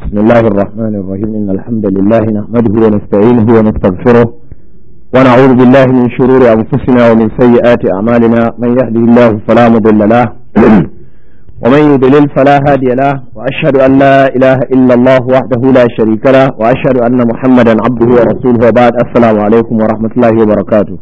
بسم الله الرحمن الرحيم إن الحمد لله نحمده ونستعينه ونستغفره ونعوذ بالله من شرور أنفسنا ومن سيئات أعمالنا من يهده الله فلا مضل له ومن يضلل فلا هادي له وأشهد أن لا إله إلا الله وحده لا شريك له وأشهد أن محمدا عبده ورسوله وبعد السلام عليكم ورحمة الله وبركاته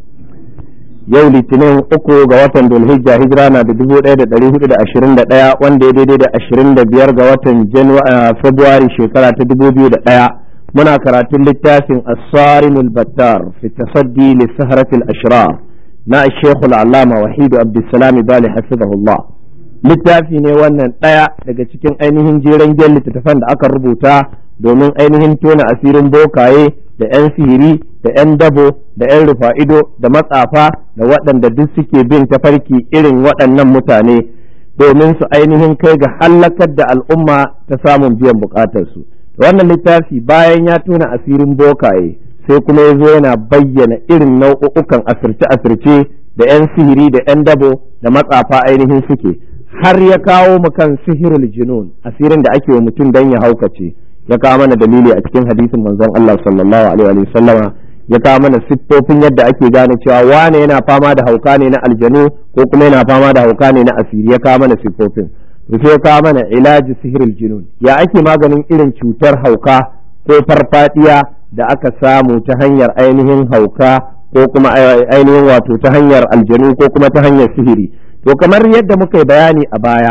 yau litinin uku ga watan dulhijja hijira na da dubu ɗaya da ɗari hudu da ashirin da ɗaya wanda ya daidai da ashirin da biyar ga watan februari shekara ta dubu biyu da ɗaya muna karatun littafin asarimul battar fi tasaddi li saharatil ashrar na shekul allama wahidu abdulsalam bali hafizahullah littafi ne wannan ɗaya daga cikin ainihin jeren gen littattafan da aka rubuta domin ainihin tona asirin bokaye da 'yan sihiri da 'yan dabo da 'yan rufa'ido da matsafa da waɗanda duk suke bin tafarki irin waɗannan mutane domin su ainihin kai ga hallakar da al'umma ta samun biyan bukatarsu wannan littafi bayan ya tona asirin bokaye sai kuma ya zo yana bayyana irin nau'ukan asirce-asirce da 'yan sihiri da 'yan dabo da matsafa ainihin suke har ya kawo mu kan sihirul junun asirin da ake wa mutum don ya haukace ya kawo mana dalili a cikin hadisin manzon Allah sallallahu alaihi wa sallama ya kawo mana siffofin yadda ake gane cewa wane yana fama da hauka ne na aljanu ko kuma yana fama da hauka ne na asiri ya kawo mana siffofin to sai ya kawo mana ilaji sihirul junun ya ake maganin irin cutar hauka ko farfadiya da aka samu ta hanyar ainihin hauka ko kuma ainihin wato ta hanyar aljanu ko kuma ta hanyar sihiri to kamar yadda muka yi bayani a baya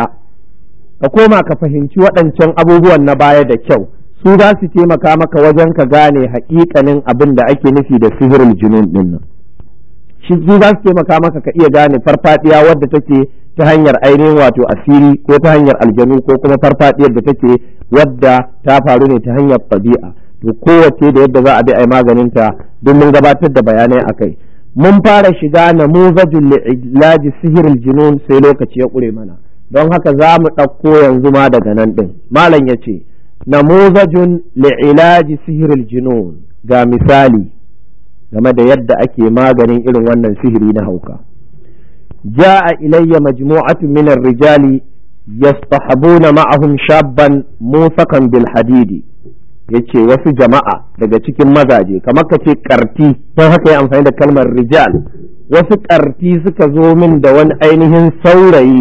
ka koma ka fahimci waɗancan abubuwan na baya da kyau su za su taimaka maka wajen ka gane haƙiƙanin abin da ake nufi da sihirul junun din nan shi su za su taimaka maka ka iya gane farfadiya wadda take ta hanyar ainihin wato asiri ko ta hanyar aljanu ko kuma farfadiyar da take wadda ta faru ne ta hanyar ɗabi'a to kowace da yadda za a bi a yi maganin ta don mun gabatar da bayanai akai mun fara shiga namuzajul li'laji sihirul junun sai lokaci ya ƙure mana don haka za mu ɗauko yanzu ma daga nan ɗin malam ya ce namuzajun li'ilaji sihiril junun ga misali game da yadda ake maganin irin wannan sihiri na hauka ja'a ilayya majmu'atun min rijali yastahabuna ma'ahum shabban musakan bil hadidi yace wasu jama'a daga cikin mazaje kamar ka ce karti don haka ya amfani da kalmar rijal wasu karti suka zo min da wani ainihin saurayi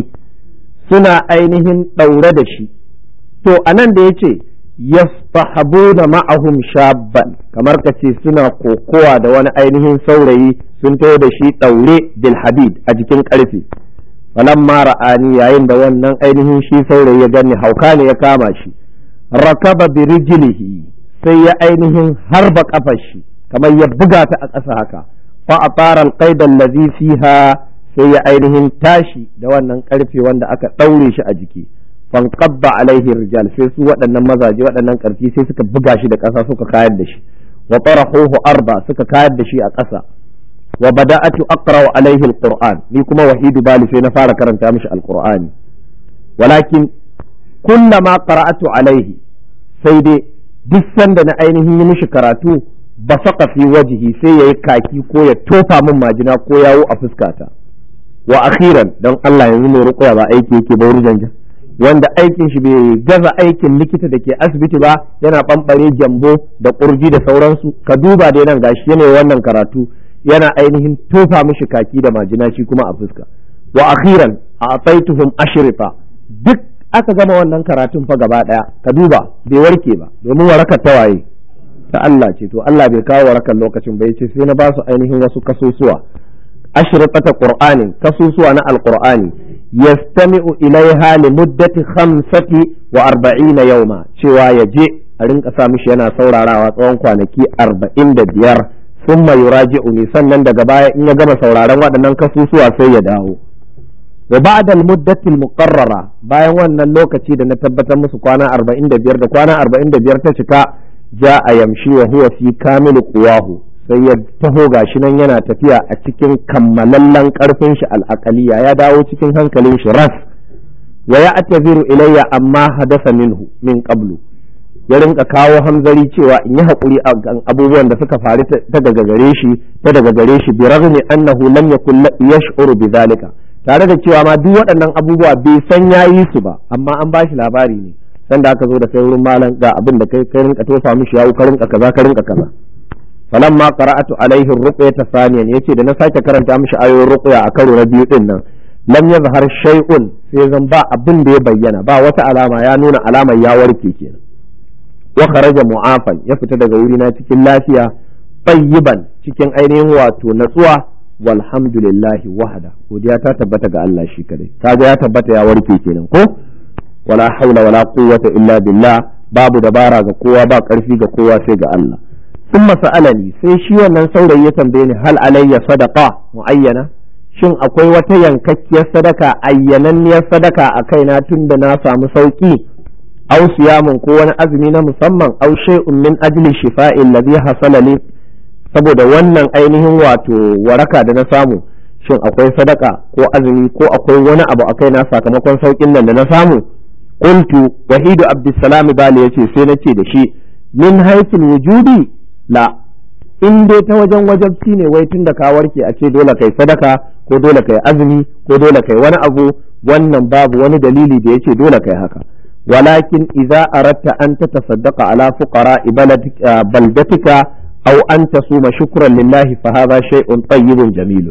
suna ainihin ɗaure da shi to anan da yace yastahabuna ma'ahum shabban kamar ka ce suna kokowa da wani ainihin saurayi sun taho da shi ɗaure bil hadid a jikin ƙarfe falamma ra'ani yayin da wannan ainihin shi saurayi ya gani hauka ne ya kama shi rakaba bi rijlihi sai ya ainihin harba kafar shi kamar ya buga ta a ƙasa haka fa atara alqaid allazi fiha sai ya ainihin tashi da wannan ƙarfe wanda aka ɗaure shi a jiki fanqabba alaihi rijal sai su waɗannan mazaje waɗannan ƙarfi sai suka buga shi da ƙasa suka kayar da shi wa tarahuhu arba suka kayar da shi a ƙasa wa bada'atu aqra'u alaihi alquran ni kuma wahidu bali sai na fara karanta mishi alqur'ani walakin kullama qara'atu alaihi sai dai duk sanda na ainihin yi mishi karatu ba saka fi wajihi sai yayi kaki ko ya tofa min majina ko yawo a fuskata wa akhiran don Allah yanzu mai ruƙuya ba aiki yake ba wurin wanda aikin shi bai gaza aikin likita da ke asibiti ba yana ɓamɓare gyambo da ƙurji da sauransu ka duba dai nan gashi yana wannan karatu yana ainihin tofa mishi kaki da majina shi kuma a fuska wa akhiran a ataituhum ashrifa duk aka gama wannan karatun fa gaba daya ka duba bai warke ba domin warakar ta waye ta Allah ce to Allah bai kawo warakar lokacin bai ce sai na ba su ainihin wasu kasusuwa ashrifata qur'anin kasusuwa na alqur'ani yastami'u ilaiha li muddati khamsati wa arba'ina yawma cewa ya je a rinka sa mishi yana saurarawa tsawon kwanaki arba'in da biyar thumma yuraji'uni sannan daga baya in ya gama sauraron waɗannan kasusuwa sai ya dawo wa ba'da al-muddati al-muqarrara bayan wannan lokaci da na tabbatar musu kwana arba'in da biyar da kwana arba'in da biyar ta cika ja'a yamshi wa huwa fi kamilu quwahu sai ya taho gashi nan yana tafiya a cikin kammalallen karfin shi al'aqaliya ya dawo cikin hankalin shi ras wa ya ataziru ilayya amma hadasa minhu min qablu ya rinka kawo hamzari cewa in yi haƙuri a abubuwan da suka faru ta daga gare shi ta daga gare shi bi raghmi annahu lam yakun yash'uru bi zalika tare da cewa ma duk waɗannan abubuwa bai san yayi su ba amma an bashi labari ne sanda aka zo da kai wurin malam ga abin da kai kai rinka tofa mishi yawo ka rinka kaza ka rinka kaza falamma qara'atu alaihi ruqyata thaniyan yace da na sake karanta mishi ayoyin ruqya a karo na biyu din nan lam yazhar shay'un sai zan ba abin da ya bayyana ba wata alama ya nuna alamar ya warke kenan wa kharaja mu'afan ya fita daga wuri na cikin lafiya tayyiban cikin ainihin wato natsuwa walhamdulillahi wahda godiya ta tabbata ga Allah shi kadai kaga ya tabbata ya warke kenan ko wala haula wala quwwata illa billah babu dabara ga kowa ba karfi ga kowa sai ga Allah thumma sa'alani sai shi wannan saurayi ya tambaye ni hal alayya sadaqa muayyana shin akwai wata yankakkiyar sadaka ayyananniyar sadaka a kaina tunda na samu sauki aw siyamun ko wani azumi na musamman aw shay'un min ajli shifa'i alladhi hasala li saboda wannan ainihin wato waraka da na samu shin akwai sadaka ko azumi ko akwai wani abu a kaina sakamakon saukin nan da na samu qultu wahidu abdussalam bali yace sai nace da shi min haythul wujudi la in dai ta wajen wajabci ne wai tun da ka warke a ce dole kai sadaka ko dole kai azumi ko dole kai wani abu wannan babu wani dalili da yace dole kai haka walakin idza aratta an tatasaddaqa ala fuqara baldatika aw an tasuma shukran lillahi fa hadha shay'un tayyibun jamilun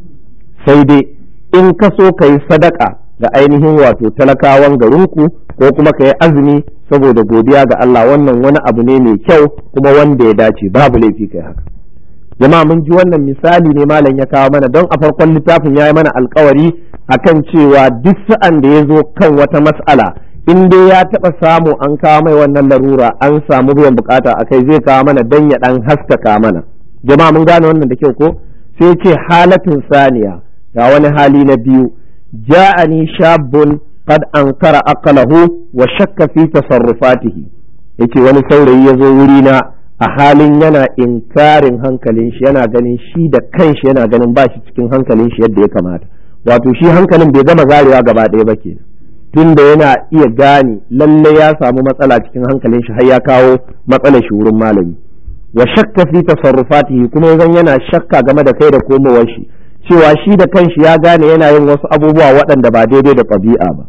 sai dai in ka so kai sadaka ga ainihin wato talakawan garinku ko kuma kai azumi saboda godiya ga Allah wannan wani abu ne mai kyau kuma wanda ya dace babu laifi kai haka jama'a mun ji wannan misali ne malam ya kawo mana don a farkon littafin ya yi mana alkawari akan cewa duk sa'an da ya zo kan wata mas'ala in dai ya taɓa samu an kawo mai wannan larura an samu biyan bukata a kai zai kawo mana don ya ɗan haskaka mana jama'a mun gane wannan da kyau ko sai ce halatin saniya ga wani hali na biyu ja'ani shabun qad ankara aqlahu wa shakka fi tasarrufatihi yace wani saurayi ya zo wuri na a halin yana inkarin hankalin shi yana ganin shi da kanshi yana ganin ba shi cikin hankalin shi yadda ya kamata wato shi hankalin bai gama zarewa gaba ɗaya ba kenan tunda yana iya gane lalle ya samu matsala cikin hankalin shi har ya kawo matsalar shi wurin malami wa shakka fi tasarrufatihi kuma yanzu yana shakka game da kai da komowar shi cewa shi da kanshi ya gane yana yin wasu abubuwa waɗanda ba daidai da ɗabi'a ba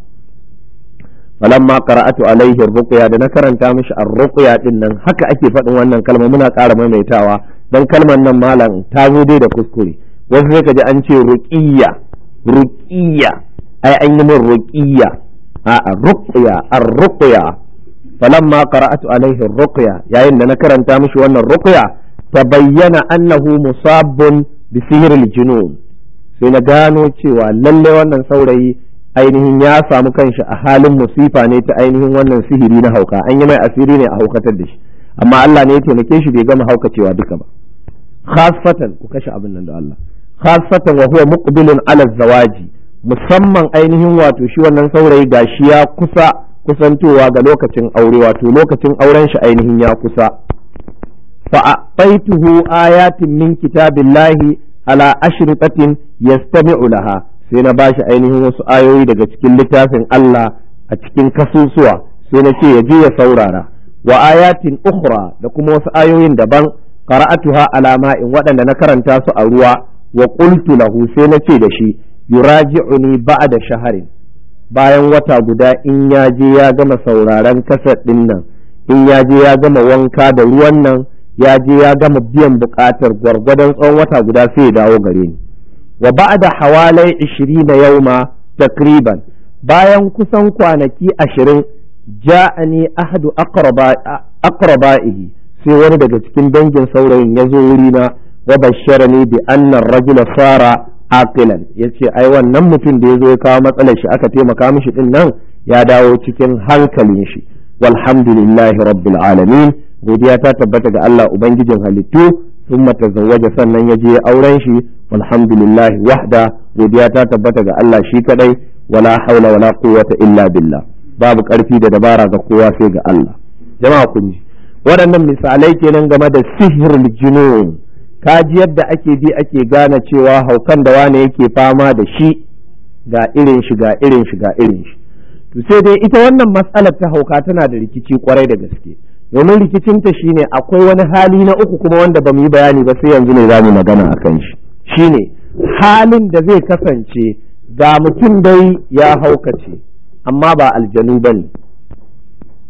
falamma qara'atu alaihi ruqya da na karanta mishi ar-ruqya din nan haka ake faɗin wannan kalma muna ƙara maimaitawa dan kalmar nan malam ta zo dai da kuskure wasu sai kaji an ce ruqiyya ruqiyya ai an yi min ruqiyya a ruqya ar-ruqya falamma qara'atu alaihi ruqya yayin da na karanta mishi wannan ruqya tabayyana annahu musabbun bi sihril junun sai na gano cewa lalle wannan saurayi ainihin ya samu kanshi a halin musifa ne ta ainihin wannan sihiri na hauka an yi mai asiri ne a haukatar da shi amma Allah ne ya taimake shi bai gama haukacewa duka ba khasfatan ku kashe abin nan da Allah khasfatan wa huwa muqbilun ala zawaji musamman ainihin wato shi wannan saurayi gashi ya kusa kusantowa ga lokacin aure wato lokacin auren shi ainihin ya kusa fa a'taituhu ayatin min kitabillahi ala ashritatin yastami'u laha sai na bashi ainihin wasu ayoyi daga cikin littafin Allah a cikin kasusuwa sai na ce ya je ya saurara wa ayatin ukhra da kuma wasu ayoyin daban qara'atuha ala ma'in waɗanda na karanta su a ruwa wa qultu lahu sai na ce da shi yuraji'uni ba'da shaharin bayan wata guda in ya je ya gama sauraron kasar ɗin nan in ya je ya gama wanka da ruwan nan ya je ya gama biyan buƙatar gwargwadon tsawon wata guda sai ya dawo gare ni wa ba'da hawalai 20 yauma takriban bayan kusan kwanaki ashirin ja'ani ahadu aqraba'ihi sai wani daga cikin dangin saurayin ya zo wurina wa basharani bi anna rajula sara aqilan yace ai wannan mutum da ya zo ya kawo matsalar shi aka taimaka mishi din nan ya dawo cikin hankalin shi walhamdulillahi rabbil alamin godiya ta tabbata ga Allah ubangijin halittu ثم تزوج sannan ya je auren shi walhamdulillah wahda godiya ta tabbata ga Allah shi kadai wala haula wala quwwata illa billah babu karfi da dabara ga kowa sai ga Allah jama'a kun ji waɗannan misalai kenan game da sihirul junun kaji yadda ake bi ake gane cewa haukan da wane yake fama da shi ga irin shi ga irin shi ga irin shi to sai dai ita wannan matsalar ta hauka tana da rikici kwarai da gaske domin rikicinta shine akwai wani hali na uku kuma wanda ba mu yi bayani ba sai yanzu ne za mu magana a kan shi shine halin da zai kasance ga mutum dai ya haukace amma ba aljanu ba ne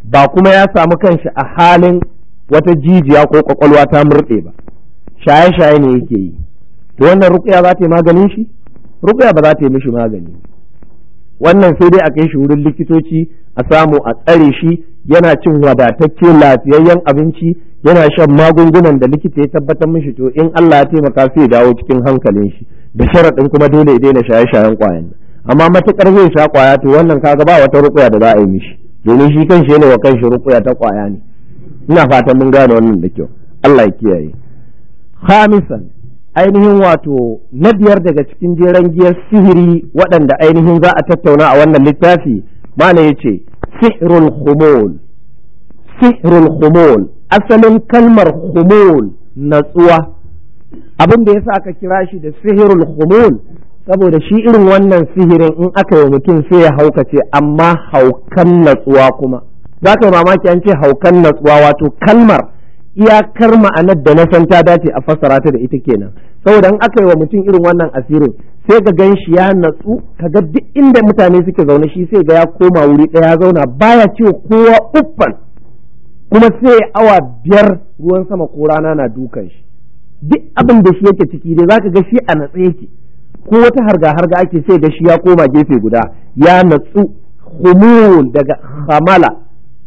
ba kuma ya samu kanshi a halin wata jijiya ko kwakwalwa ta murɗe ba shaye-shaye ne yake yi to wannan ruqya za ta yi maganin shi ruqya ba za ta yi mishi magani wannan sai dai a kai shi wurin likitoci a samu a tsare shi yana cin wadatacce lafiyayyen abinci yana shan magungunan da likita ya tabbatar mishi to in Allah ya taimaka sai ya dawo cikin hankalin shi da sharaɗin kuma dole ya daina shaye-shayen kwayan amma matukar zai sha kwaya to wannan kaga ba wata ruqya da za a yi mishi domin shi kanshi yana wa kanshi ruqya ta kwaya ne ina fatan mun gane wannan da kyau Allah ya kiyaye khamisan ainihin wato na biyar daga cikin jeren giyar sihiri waɗanda ainihin za a tattauna a wannan littafi mana ya ce sihirul khumul sihirul khumul asalin kalmar khumul natsuwa abin da yasa aka kira shi da sihirul khumul saboda shi irin wannan sihirin in aka yi mutum sai ya haukace amma haukan natsuwa kuma za ka yi mamaki an ce haukan natsuwa wato kalmar iyakar ma'anar da na san ta dace a fassara ta da ita kenan saboda in aka yi wa mutum irin wannan asirin sai ga gan shi ya natsu kaga duk inda mutane suke zaune shi sai ga ya koma wuri ɗaya ya zauna baya ce kowa uffan kuma sai awa biyar ruwan sama ko rana na dukan shi duk abin da shi yake ciki dai zaka ga shi a natsa yake ko wata harga harga ake sai ga shi ya koma gefe guda ya natsu humul daga hamala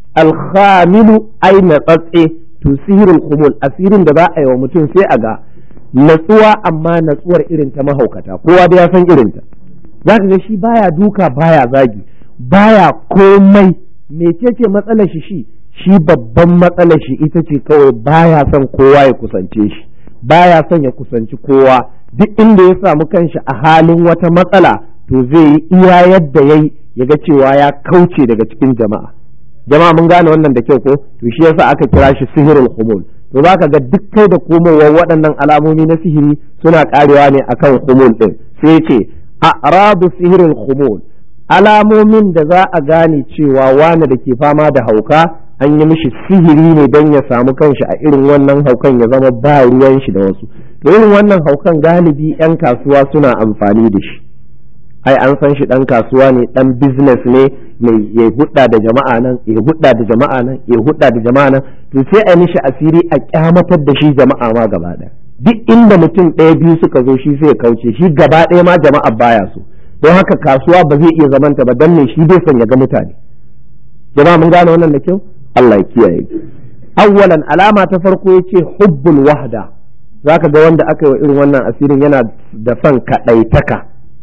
alhamilu ai natsatse to sihirin humul asirin da za a yi wa mutum sai a ga natsuwa amma natsuwar irin ta mahaukata kowa da ya san irin ta zaka ga shi baya duka baya zagi baya komai mecece matsalar shi shi shi babban matsalar shi ita ce kawai baya son kowa ya kusance shi baya son ya kusanci kowa duk inda ya samu kanshi a halin wata matsala to zai yi iya yadda yayi ya ga cewa ya kauce daga cikin jama'a jama'a mun gane wannan da kyau ko to shi yasa aka kira shi sihirul humul to zaka ga duk kai da komowar waɗannan alamomi na sihiri suna karewa ne akan humul din sai ce a'radu sihirul humul alamomin da za a gane cewa wani da ke fama da hauka an yi mishi sihiri ne don ya samu kanshi a irin wannan haukan ya zama ba ruwan shi da wasu to irin wannan haukan galibi 'yan kasuwa suna amfani da shi ai an san shi dan kasuwa ne dan business ne mai ya hudda da jama'a nan ya hudda da jama'a nan ya hudda da jama'a nan to sai a mishi asiri a kyamatar da shi jama'a ma gaba daya duk inda mutum ɗaya biyu suka zo shi sai ya kauce shi gaba ɗaya ma jama'a baya so don haka kasuwa ba zai iya zamanta ba dan ne shi bai son ya ga mutane jama'a mun gane wannan da kyau Allah ya kiyaye awwalan alama ta farko yace hubbul wahda zaka ga wanda aka yi wa irin wannan asirin yana da son kadaitaka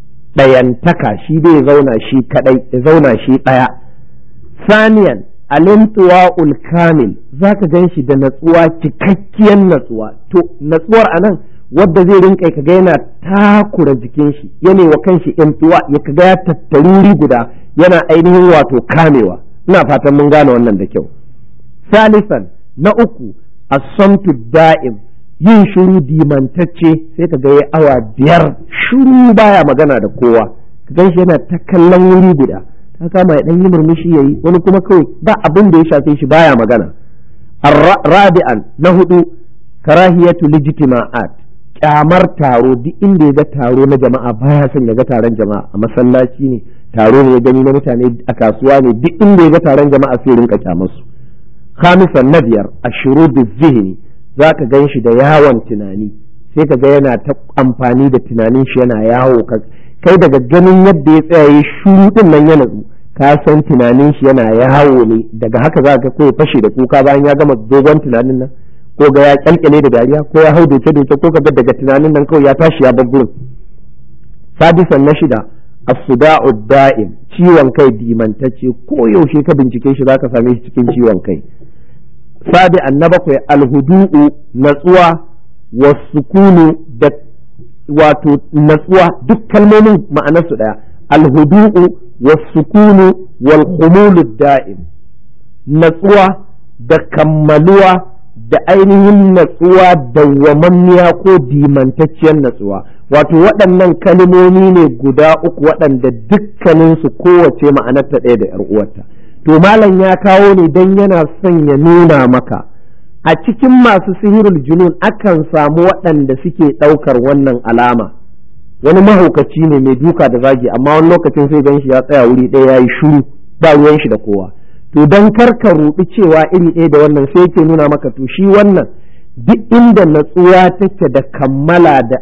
ɗayantaka shi bai zauna shi kadai ya zauna shi ɗaya saniyan alimtuwa kamil zaka gan shi da natsuwa cikakkiyar natsuwa to natsuwar anan wadda zai rinka kaga yana takura jikin shi yana wa kanshi imtuwa ya kaga ya tattaruri guda yana ainihin wato kamewa ina fatan mun gane wannan da kyau salisan na uku as-samtu da'im yin shiru dimantacce sai ka ga ya awa biyar shiru baya magana da kowa ka gan shi yana ta kallon wuri guda ta kama ya dan yi murmushi yayi wani kuma kawai ba abin da ya shafe shi baya magana rabi'an na hudu karahiyatu lijtima'at kyamar taro duk inda ya ga taro na jama'a baya son ya ga taron jama'a a masallaci ne taro ne ya gani na mutane a kasuwa ne duk inda ya ga taron jama'a sai rinka kyamar su khamisan na biyar ashuru zihni za ka gan shi da yawon tunani sai ka ga yana ta amfani da tunanin shi yana yawo kai daga ganin yadda ya tsaya ya shuru din nan ya natsu ka san tunanin shi yana yawo ne daga haka za ka ko fashe da kuka bayan ya gama dogon tunanin nan ko ga ya kyalkyale da dariya ko ya hau doke doke ko ka ga daga tunanin nan kawai ya tashi ya bar gurin sadisan na shida as-suda'u da'im ciwon kai dimantacce ko yaushe ka bincike shi zaka same shi cikin ciwon kai sabi na bakwai alhudu'u natsuwa wasukunu da wato natsuwa duk kalmomin ma'anarsu ɗaya alhudu'u wasukunu wal khumulu da'im natsuwa da kammaluwa da ainihin natsuwa dawwamammiya ko dimantacciyar natsuwa wato waɗannan kalmomi ne guda uku waɗanda dukkaninsu kowace ma'anarta ɗaya da 'yar uwarta to malam ya kawo ne don yana son ya nuna maka a cikin masu sihirul junun akan samu waɗanda suke ɗaukar wannan alama wani mahaukaci ne mai duka da zagi amma wani lokacin sai gan shi ya tsaya wuri ɗaya ya yi shuru ba ruwan shi da kowa to don karka ruɗi cewa iri ɗaya da wannan sai yake nuna maka to shi wannan duk inda natsuwa take da kammala da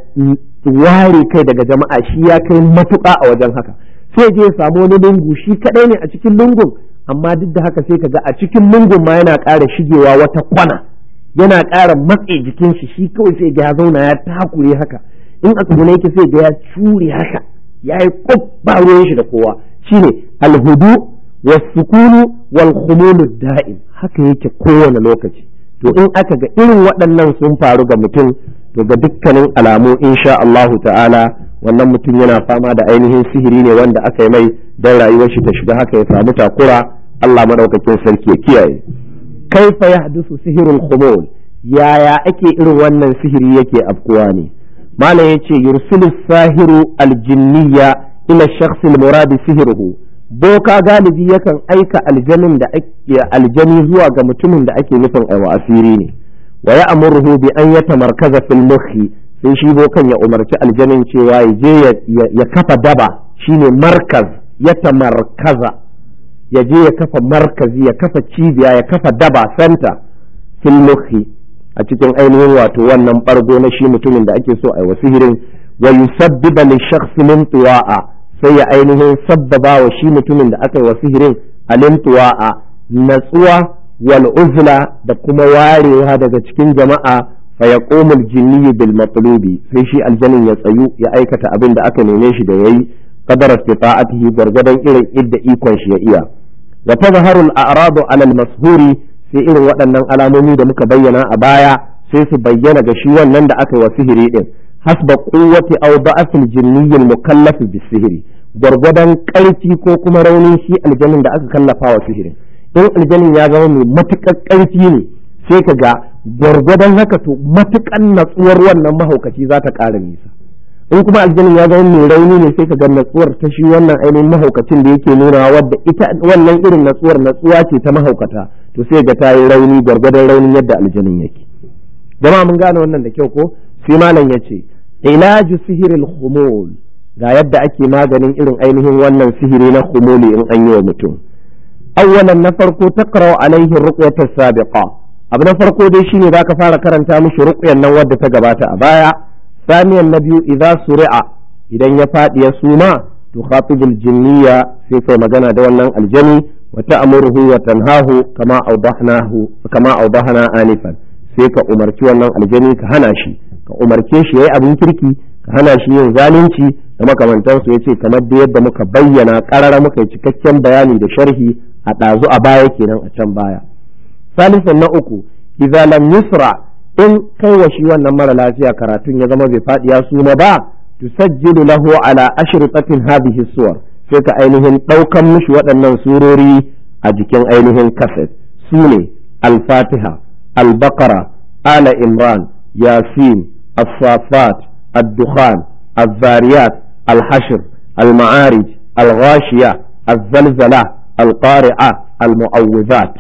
ware kai daga jama'a shi ya kai matuƙa a wajen haka sai je ya samu wani lungu shi kaɗai ne a cikin lungun amma duk da haka sai ka ga a cikin lungun ma yana ƙara shigewa wata kwana yana ƙara matse jikin shi shi kawai sai ga ya zauna ya takure haka in a tsugune yake sai ga ya cure haka ya yi ba ruwan shi da kowa shine alhudu wasukunu wal khumulu da'im haka yake kowane lokaci to in aka ga irin waɗannan sun faru ga mutum to ga dukkanin alamu insha Allahu ta'ala wannan mutum yana fama da ainihin sihiri ne wanda aka yi mai don rayuwar shi ta shiga haka ya samu takura Allah madaukakin sarki ya kiyaye kaifa yahdusu sihirul khumul yaya ake irin wannan sihiri yake afkuwa ne malam yace yursilu sahiru aljinniya ila shakhs almurad sihiruhu boka galibi yakan aika aljanin da ake aljani zuwa ga mutumin da ake nufin aiwa asiri ne wa ya'muruhu bi an yatamarkaza fil mukhi sai shi bokan ya umarci aljanin cewa ya je ya kafa daba shine markaz ya tamarkaza ya je ya kafa markazi ya kafa cibiya ya kafa daba santa fil mukhi a cikin ainihin wato wannan bargo na shi mutumin da ake so a yi sihirin wa yusabbiba li shakhsi min tuwa'a sai ya ainihin sabbaba wa shi mutumin da aka yi wa sihirin alim tuwa'a natsuwa wal uzla da kuma warewa daga cikin jama'a fa yaqumul jinni bil matlubi sai shi aljanin ya tsayu ya aikata abin da aka neme shi da yayi qadara istita'atihi gargadan irin idda ikon shi ya iya wa tazharu al a'radu ala al mashhuri sai irin waɗannan alamomi da muka bayyana a baya sai su bayyana ga shi wannan da aka yi wa sihiri din hasba quwwati aw da'afil jinni al mukallaf bis sihiri gwargwadon ƙarfi ko kuma raunin shi aljanin da aka kallafa wa sihirin in aljanin ya zama mai matuƙar ƙarfi ne sai ka ga gwargwadon haka to matuƙan natsuwar wannan mahaukaci za ta ƙara nisa in kuma aljanin ya zama mai rauni ne sai ka ga natsuwar ta shi wannan ainihin mahaukacin da yake nuna wadda ita wannan irin natsuwar natsuwa ce ta mahaukata to sai ga ta yi rauni gwargwadon raunin yadda aljanin yake jama'a mun gane wannan da kyau ko sai malam ya ce ilaju sihiril khumul ga yadda ake maganin irin ainihin wannan sihiri na khumuli in an yi wa mutum awwalan na farko taqra alaihi ruqyata sabiqa abu na farko dai shine zaka fara karanta mishi ruqyan nan wadda ta gabata a baya saniyan na biyu idza suri'a idan ya fadi ya suma to khatibul jinniya sai kai magana da wannan aljani wa ta'muruhu wa tanhahu kama awdahnahu kama awdahna anifan sai ka umarci wannan aljani ka hana shi ka umarce shi yayi abin kirki ka hana shi yin zalunci da makamantansu ya ce kamar da yadda muka bayyana karara muka yi cikakken bayani da sharhi a ɗazu a baya kenan a can baya salisan na uku idza lam yusra in kai wa shi wannan mara lafiya karatun ya zama bai faɗi ya suma ba tusajjilu lahu ala ashritatin hadhihi suwar sai ka ainihin ɗaukan mishi waɗannan surori a jikin ainihin kaset su ne al-fatiha al-baqara ala imran yasin as-safat الدخان الذاريات الحشر المعارج الغاشية الزلزلة القارعة المعوذات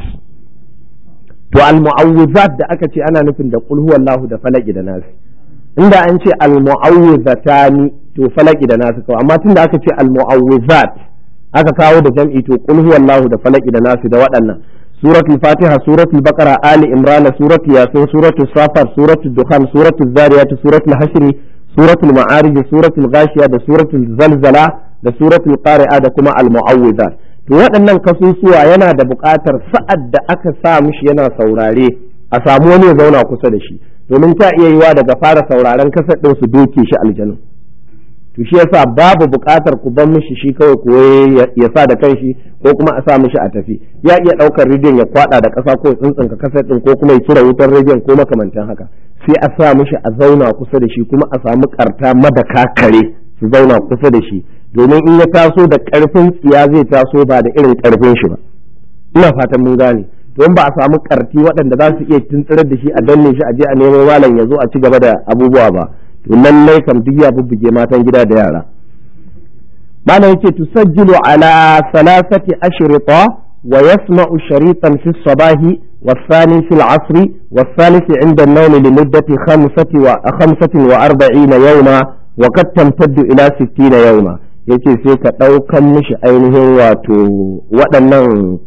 to al-mu'awwizat da aka ce ana nufin da qul huwallahu da falaki da nasi inda an ce al-mu'awwizatani to falaki da nasi kawai amma tunda aka ce al-mu'awwizat aka kawo da jam'i to qul huwallahu da falaki da nasi da waɗannan suratul fatiha suratul baqara ali imran suratul yasin suratul safar suratul dukhan suratul zariyat suratul hashr suratul ma'arij suratul ghashiya da suratul zalzala da suratul qari'a da kuma al-mu'awwizat to waɗannan kasusuwa yana da buƙatar sa'ad da aka sa mishi yana saurare a samu wani ya zauna kusa da shi domin ta iya yiwa daga fara sauraren kasar ɗin su doke shi aljanu to shi yasa babu buƙatar ku ban mishi shi kawai ko ya sa da kanshi ko kuma a sa mishi a tafi ya iya ɗaukar rediyon ya kwaɗa da ƙasa ko ya tsuntsunka kasar ɗin ko kuma ya cire wutar rediyon ko makamantan haka sai a sa mishi a zauna kusa da shi kuma a samu ƙarta madaka kare su zauna kusa da shi domin in ya taso da ƙarfin tsiya zai taso ba da irin ƙarfin shi ba ina fatan mun gane don ba a samu ƙarti waɗanda za su iya tuntsirar da shi a danne shi a je a nemo malam ya zo a ci gaba da abubuwa ba to lallai kam duk ya bubbuge matan gida da yara malam yace tusajjilu ala salasati ashrita wa yasma'u sharitan fi sabahi والثاني في العصر والثالث عند النوم لمدة خمسة وخمسة وأربعين يوما وقد تمتد إلى ستين يوما yace sai ka ɗaukan mishi ainihin wato waɗannan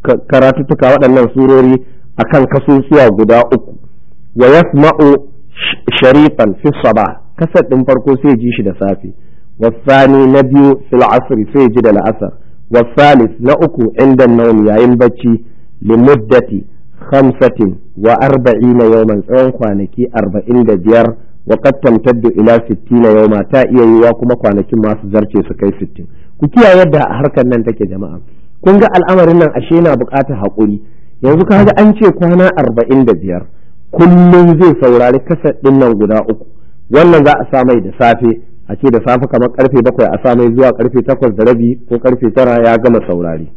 karatuttuka waɗannan surori akan kasusuwa guda uku wa yasma'u sharifan fi sabah kasar ɗin farko sai ji shi da safe wasani na biyu fil asri sai ji da la'asar wasalis na uku inda naum yayin bacci limuddati khamsatin wa arba'ina yawman tsawon kwanaki arba'in da biyar wa qad tamtaddu ila sittina yawma ta iya yiwa kuma kwanakin masu zarce su kai sittin ku kiyaye yadda harkar nan take jama'a kun ga al'amarin nan ashe na buƙatar haƙuri yanzu kaga an ce kwana arba'in da biyar kullum zai saurari kasar ɗin nan guda uku wannan za a sa mai da safe a ce da safe kamar karfe bakwai a sa mai zuwa karfe takwas da rabi ko karfe tara ya gama saurari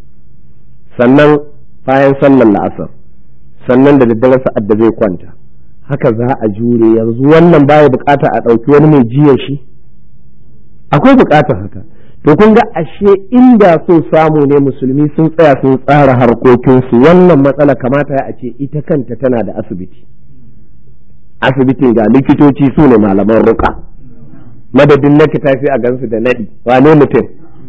sannan bayan sallar la'asar sannan da daddare sa'ad da zai kwanta haka za a jure yanzu wannan baya bukata a ɗauki wani mai jiya shi akwai bukatar haka to kun ga ashe inda so samu ne musulmi sun tsaya sun tsara harkokinsu wannan matsala kamata ya a ce ita kanta tana da asibiti asibitin ga likitoci su ne malaman ruka madadin na tafi a gansu da naɗi wane mutum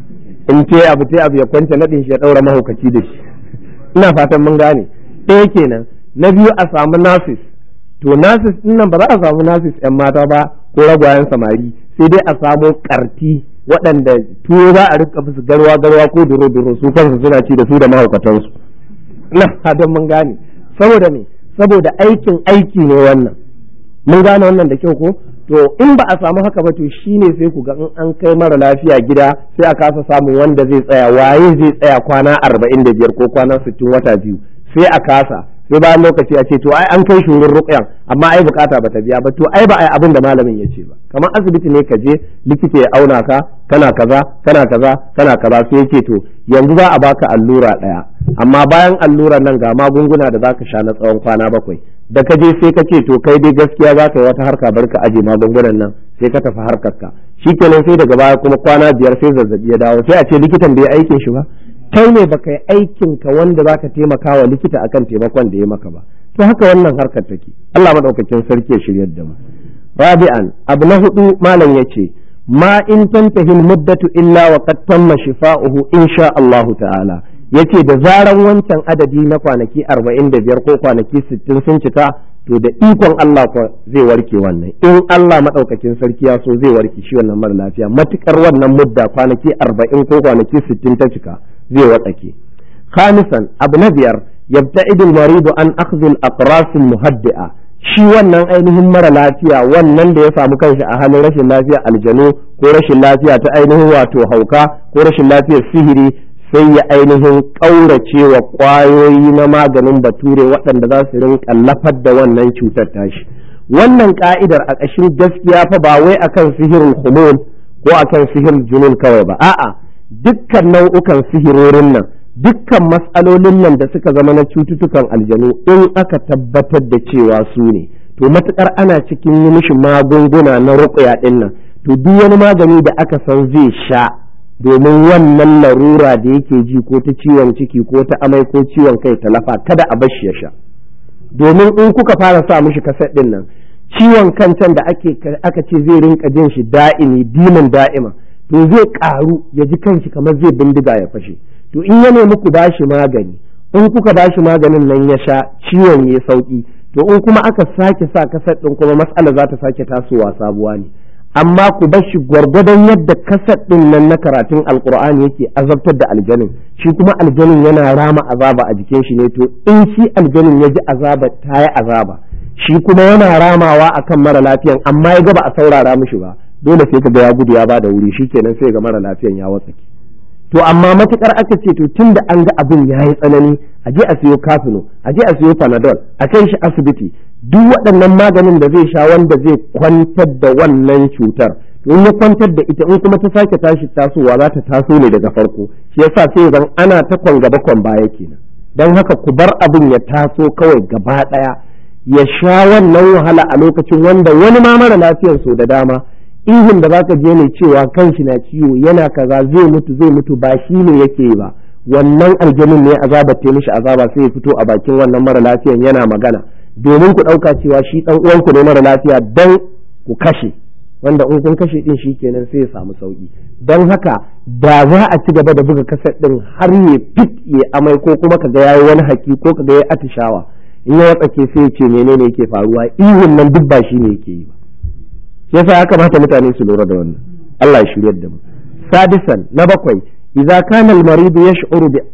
in ce abu ce abu ya kwance naɗin shi ya ɗaura mahaukaci da shi ina fatan mun gane ɗaya kenan na biyu a samu nasis to nasis ɗin nan ba za a samu nasis yan mata ba ko ragwayen samari sai dai a samu karti waɗanda tuwo za a rika musu garwa garwa ko duro duro su kansu suna ci da su da mahaukatansu ina fatan mun gane saboda me saboda aikin aiki ne wannan mun gane wannan da kyau ko to in ba a samu haka ba to shine sai ku ga in an kai mara lafiya gida sai a kasa samun wanda zai tsaya waye zai tsaya kwana arba'in da biyar ko kwana sittin wata biyu sai a kasa sai bayan lokaci a ce to ai an kai shi wurin ruƙyan amma ai bukata ba ta biya ba to ai ba ai abin da malamin ya ce ba kamar asibiti ne ka je likita ya auna ka kana kaza kana kaza kana kaza sai yake to yanzu za a baka allura ɗaya amma bayan allurar nan ga magunguna da zaka sha na tsawon kwana bakwai da ka je sai ka ce to kai dai gaskiya za ka yi wata harka bar ka aje magungunan nan sai ka tafi harkar ka shikenan sai daga baya kuma kwana biyar sai zazzabi ya dawo sai a ce likitan bai aikin shi ba kai ne baka yi aikin ka wanda zaka taimaka wa likita akan taimakon da ya maka ba to haka wannan harkar take Allah madaukakin sarki ya shiryar da mu rabi'an abu na hudu malam yace ma in tantahi muddatu illa wa qad tamma shifa'uhu insha Allah ta'ala yace da zaran wancan adadi na kwanaki 45 ko kwanaki 60 sun cika to da ikon Allah ko zai warke wannan in Allah madaukakin sarki ya so zai warke shi wannan mara lafiya matukar wannan mudda kwanaki 40 ko kwanaki 60 ta cika zai watsake khamisan abu na biyar yabta'idu al-maridu an akhdhi al-aqras al-muhaddi'a shi wannan ainihin mara lafiya wannan da ya samu kanshi a halin rashin lafiya aljanu ko rashin lafiya ta ainihin wato hauka ko rashin lafiyar sihiri sai ya ainihin ƙaurace wa ƙwayoyi na maganin bature waɗanda za su rinka lafar da wannan cutar tashi wannan ka'idar a ƙashin gaskiya fa ba wai akan sihirin humul ko akan sihirin junun kawai ba a'a dukkan nau'ukan sihirorin nan dukkan matsalolin nan da suka zama na cututtukan aljanu in aka tabbatar da cewa su ne to matukar ana cikin yi mishi magunguna na ruƙuya ɗin nan to duk wani magani da aka san zai sha domin wannan larura da yake ji ko ta ciwon ciki ko ta amai ko ciwon kai talafa kada a bar shi ya sha domin in kuka fara sa mishi kaset ɗin nan ciwon kan can da ake aka ce zai rinka jin shi da'imi dimin da'ima to zai karu ya ji kanshi kamar zai bindiga ya fashe to in ya nemi ku bashi magani in kuka bashi maganin nan ya sha ciwon ya sauki to in kuma aka sake sa kasar din kuma matsala za ta sake tasowa sabuwa ne amma ku bar shi gwargwadon yadda kasar din nan na karatun alkur'ani yake azabtar da aljanin shi kuma aljanin yana rama azaba a jikin shi ne to in shi aljanin ya ji azaba ta yi azaba shi kuma yana ramawa akan mara lafiyan amma ya ga ba a saurara mishi ba dole sai ka ga ya gudu ya bada wuri shikenan sai ga mara lafiyan ya watsake to amma matukar aka ce to tun da an ga abin ya yi tsanani a je a siyo kafino a je a siyo panadol a kai shi asibiti duk waɗannan maganin da zai sha wanda zai kwantar da wannan cutar to in ya kwantar da ita in kuma ta sake tashi tasowa za ta taso ne daga farko shi yasa sai zan ana ta kwan gaba kwan baya kenan don haka ku bar abin ya taso kawai gaba ɗaya ya sha wannan wahala a lokacin wanda wani ma mara lafiyar so da dama ihun da zaka je ne cewa kanshi na ciwo yana kaza zai mutu zai mutu ba shi ne yake yi ba wannan aljanin ne azaba ta mishi azaba sai ya fito a bakin wannan mara lafiyan yana magana domin ku ɗauka cewa shi ɗan uwanku ne mara lafiya dan ku kashe wanda in kun kashe din shi kenan sai ya samu sauki don haka da za a ci gaba da buga kaset din har ya fit ya amai ko kuma kaga yayi wani haki ko kaga yayi atishawa in ya watsake sai ya ce menene yake faruwa ihun nan duk ba shi ne yake yi ba yasa ya kamata mutane su lura da wannan Allah ya shiryar da mu sadisan na bakwai idza kana al-marid yash'uru bi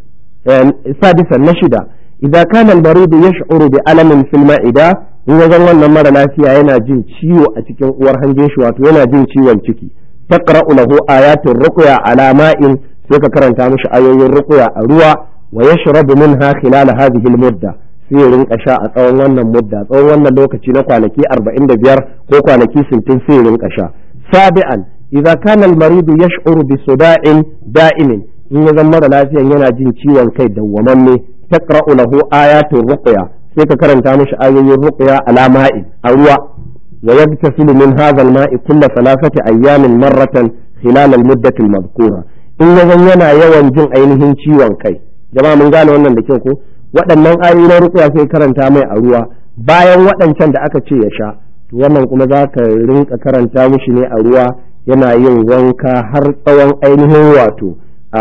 sadisan na shida idza kana al-marid yash'uru bi alamin fil ma'ida in ya wannan mara lafiya yana jin ciwo a cikin uwar hanjin shi wato yana jin ciwon ciki taqra'u lahu ayatul ruqya ala ma'in sai ka karanta mishi ayoyin ruqya a ruwa wa yashrabu minha khilal hadhihi al-mudda sai ya rinka sha a tsawon wannan mudda tsawon wannan lokaci na kwanaki 45 ko kwanaki 60 sai ya rinka sha sabi'an idza kana al-maridu yash'uru bi suda'in da'imin in ya zama mara lafiyan yana jin ciwon kai dawwamamme taqra'u lahu ayatul ruqya sai ka karanta mishi ayoyin ruqya ala ma'in a ruwa wa yagtasilu min hadha al-ma'i kulla thalathati ayyamin marratan khilal al-muddati al-madhkura in ya zama yana yawan jin ainihin ciwon kai jama'a mun gane wannan da kyau ko waɗannan ayoyi na ruqya sai karanta mai a ruwa bayan waɗancan da aka ce ya sha to wannan kuma za ka rinka karanta mishi ne a ruwa yana yin wanka har tsawon ainihin wato a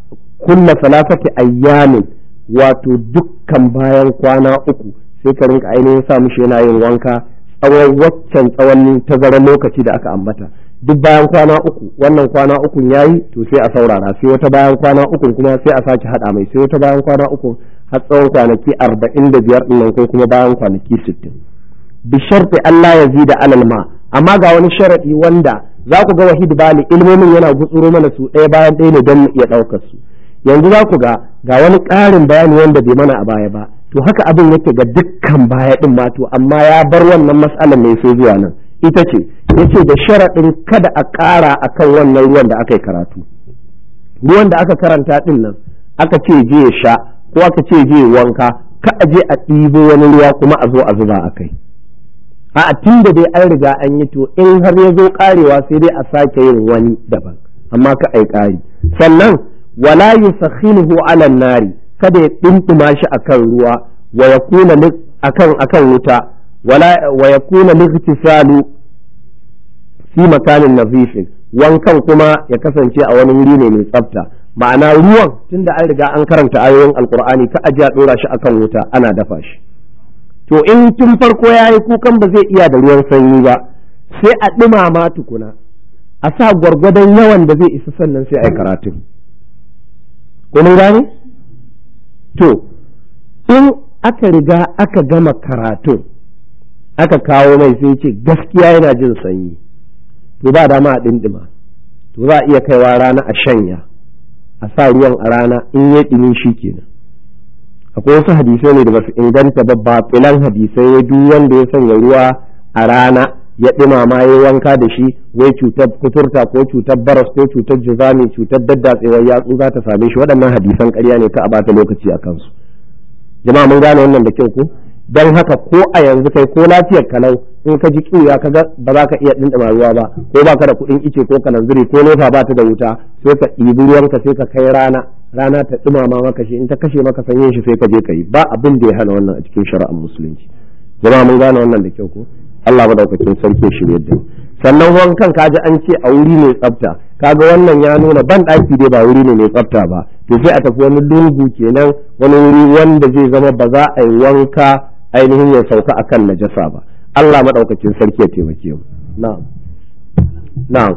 kulla salafati ayyamin wato dukkan bayan kwana uku sai ka rinka ainihin sa mishi yana yin wanka tsawon waccan tsawon tazarar lokaci da aka ambata duk bayan kwana uku wannan kwana uku yayi to sai a saurara sai wata bayan kwana uku kuma sai a sake hada mai sai wata bayan kwana uku har tsawon kwanaki arba'in da biyar ɗin ko kuma bayan kwanaki sittin bi sharti Allah ya zida alal ma amma ga wani sharadi wanda za ku ga wahid bali ilmomin yana gutsuro mana su ɗaya bayan ɗaya ne don mu iya ɗaukar su yanzu za ku ga ga wani ƙarin bayani wanda bai mana a baya ba to haka abin yake ga dukkan baya ɗin ma to amma ya bar wannan matsalar mai sai zuwa nan ita ce yace da sharaɗin kada a ƙara akan wannan ruwan da aka yi karatu ruwan da aka karanta ɗin nan aka ce je ya sha ko aka ce je wanka ka a je a ɗibo wani ruwa kuma a zo a zuba a kai a tun da dai an riga an yi to in har ya zo karewa sai dai a sake yin wani daban amma ka ai kari sannan wala yusakhinuhu ala nari kada ya dindima shi akan ruwa wa yakuna akan akan wuta wala wa yakuna lightisalu fi makanin nazifin wankan kuma ya kasance a wani wuri ne mai tsafta ma'ana ruwan tunda an riga an karanta ayoyin alkur'ani ka aje a dora shi akan wuta ana dafa shi to in tun farko ya yi kukan ba zai iya da ruwan sanyi ba sai a ɗumama tukuna a sa gwargwadon yawan da zai isa sannan sai a yi karatun kuma gane to in aka riga aka gama karatun aka kawo mai sai ce gaskiya yana jin sanyi to ba dama a ɗinɗima to za a iya kaiwa rana a shanya a sa ruwan a rana in ya ɗumi shi kenan akwai wasu hadisai ne da basu inganta ba ba filan hadisai ya duk wanda ya sanya ruwa a rana ya ɗumama ya wanka da shi wai cutar kuturta ko cutar baras ko cutar jizami cutar daddatsewar yatsu za ta same shi waɗannan hadisan ƙarya ne ka a bata lokaci a kansu jama'a mun gane wannan da kyau ko don haka ko a yanzu kai ko lafiyar kalau in ka ji kiwuya ka ba za ka iya ɗinɗima ruwa ba ko ba ka da kuɗin ice ko kananziri ko nefa ba ta da wuta sai ka ɗibi ruwanka sai ka kai rana rana ta ɗumama maka shi in ta kashe maka sanyin shi sai ka je ka yi ba abin da ya hana wannan a cikin shari'ar musulunci jama'a mun gane wannan da kyau ko Allah madaukakin sarki shirye da sannan wankan kaji an ce a wuri mai tsafta kaga wannan ya nuna ban ɗaki dai ba wuri ne mai tsafta ba to sai a tafi wani lungu kenan wani wuri wanda zai zama ba za a yi wanka ainihin ya sauka akan najasa ba Allah madaukakin sarki ya taimake mu na'am na'am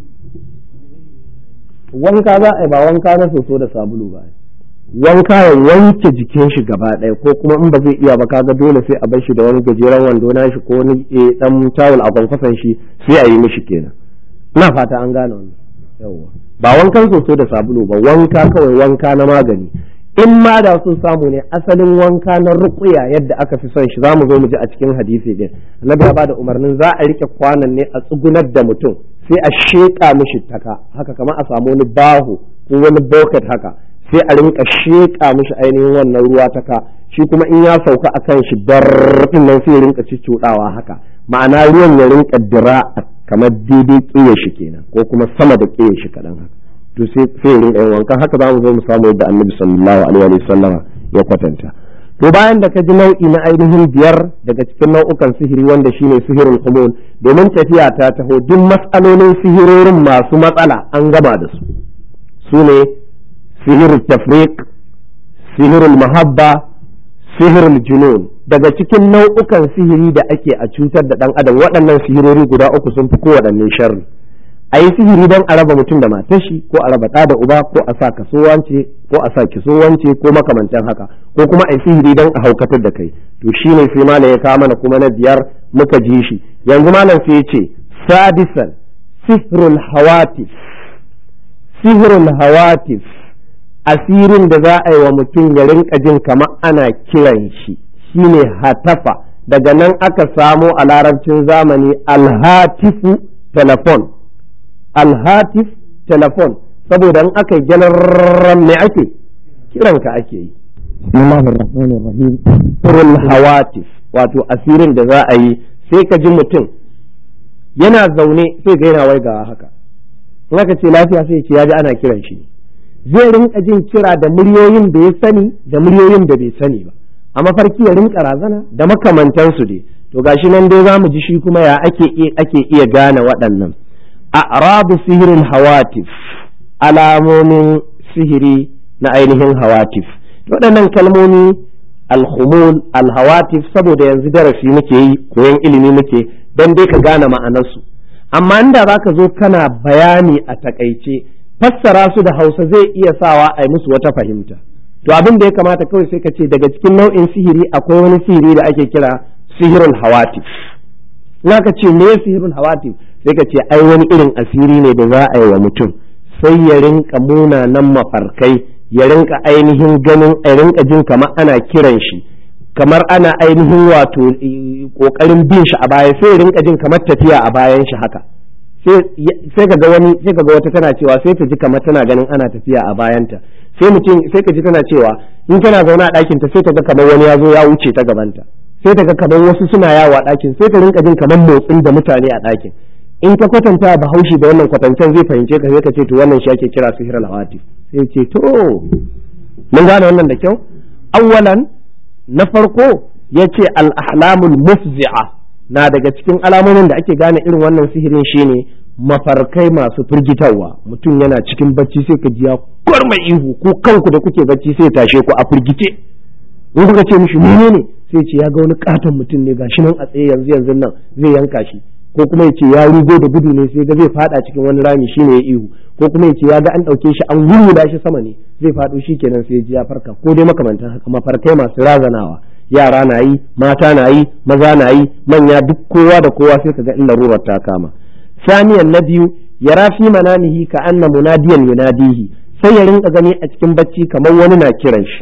wanka za a yi ba wanka na soso da sabulu ba wanka ya wanke jikin shi gaba ɗaya ko kuma in ba zai iya ba kaga dole sai a bar shi da wani gajeren wando na shi ko wani dan tawul a kwankwason shi sai a yi mishi kenan ina fata an gane wannan yawwa ba wankan soso da sabulu ba wanka kawai wanka na magani in ma da sun samu ne asalin wanka na ruqya yadda aka fi son shi zamu zo mu ji a cikin hadisi din annabi ya bada umarnin za a rike kwanan ne a tsugunar da mutum sai a sheka mishi taka haka kamar a samu wani baho ko wani bucket haka sai a rinka sheƙa mishi ainihin wannan ruwa ta ka shi kuma in ya sauka a kan shi din nan sai ya rinka cuɗawa haka ma'ana ruwan ya rinka dira kamar daidai ƙiya shi kenan ko kuma sama da ƙiya shi kaɗan haka to sai ya rinka yin wanka haka za mu zo mu samu yadda annabi sallallahu alaihi wa sallam ya kwatanta to bayan da ka ji nau'i na ainihin biyar daga cikin nau'ukan sihiri wanda shine sihirul humul domin tafiya ta taho duk matsalolin sihirorin masu matsala an gama da su su ne sihirul tafriq sihirul mahabba sihirul junun daga cikin nau'ukan sihiri da ake a cutar da dan adam waɗannan sihirori guda uku sun fi kowaɗanne sharri a yi sihiri don a raba mutum da matar shi ko a raba ɗa da uba ko a sa kaso wance ko a sa kiso wance ko makamantan haka ko kuma a yi sihiri don a haukatar da kai to shine sai malam ya kawo mana kuma na biyar muka ji shi yanzu malam sai ya ce sadisan sihrul hawatif sihrul hawatif asirin da za a yi wa mutum ya rinka jin kamar ana kiran shi shine hatafa daga nan aka samo a larabcin zamani alhatifu telefon alhatif telefon saboda in aka gyalarren me ake kiranka ake yi bismillahir rahmanir rahim turul hawatif wato asirin da za a yi sai ka ji mutum yana zaune sai ga yana waigawa haka in aka ce lafiya sai ce ya ji ana kiran shi zai rinka jin kira da muryoyin da ya sani da muryoyin da bai sani ba a mafarki ya rinka razana da makamantansu dai to gashi nan dai za mu ji shi kuma ya ake ake iya gane waɗannan a'rabu sihirin hawatif alamomin sihiri na ainihin hawatif waɗannan kalmomi alhumul alhawatif saboda yanzu darasi muke yi koyon ilimi muke don dai ka gane ma'anarsu amma inda za ka zo kana bayani a takaice fassara su da hausa zai iya sawa a yi musu wata fahimta to abin da ya kamata kawai sai ka ce daga cikin nau'in sihiri akwai wani sihiri da ake kira sihirul hawatif na ka ce me sihirul hawatif sai ka ce ai wani irin asiri ne da za a yi wa mutum sai ya rinka munanan mafarkai ya rinka ainihin ganin a rinka jin kamar ana kiran shi kamar ana ainihin wato kokarin bin shi a baya sai ya rinka jin kamar tafiya a bayan shi haka sai ka ga wani sai ka ga wata tana cewa sai ta ji kamar tana ganin ana tafiya a bayanta sai mutum sai ka ji tana cewa in tana zaune a ɗakin ta sai ta ga kamar wani ya zo ya wuce ta gabanta sai ta ga kamar wasu suna yawo a ɗakin sai ta rinka jin kamar motsin da mutane a ɗakin in ka kwatanta bahaushe da wannan kwatancen zai fahimce ka sai ka ce to wannan shi ake kira sihir al-hawatif sai ce to mun gane wannan da kyau awwalan na farko yace al-ahlamul mufzi'a na daga cikin alamomin da ake gane irin wannan sihirin shine mafarkai masu firgitarwa mutum yana cikin bacci sai ka ji ya kwarma ihu ko kanku da kuke bacci sai tashe ku a firgice in kuka ce mishi menene sai ce ya ga wani katon mutum ne gashi nan a tsaye yanzu yanzu nan zai yanka shi ko kuma ya ce ya rugo da gudu ne sai ga zai fada cikin wani rami shine ya ihu ko kuma ya ce ya ga an dauke shi an gurguda shi sama ne zai fado shi kenan sai ya ji ya farka ko dai makamantan haka mafarkai masu razanawa yara na yi mata na yi maza na yi manya duk kowa da kowa sai kaga in larurar ta kama saniyan na biyu ya rafi manamihi ka anna munadiyan yunadihi sai ya rinka gani a cikin bacci kamar wani na kiran shi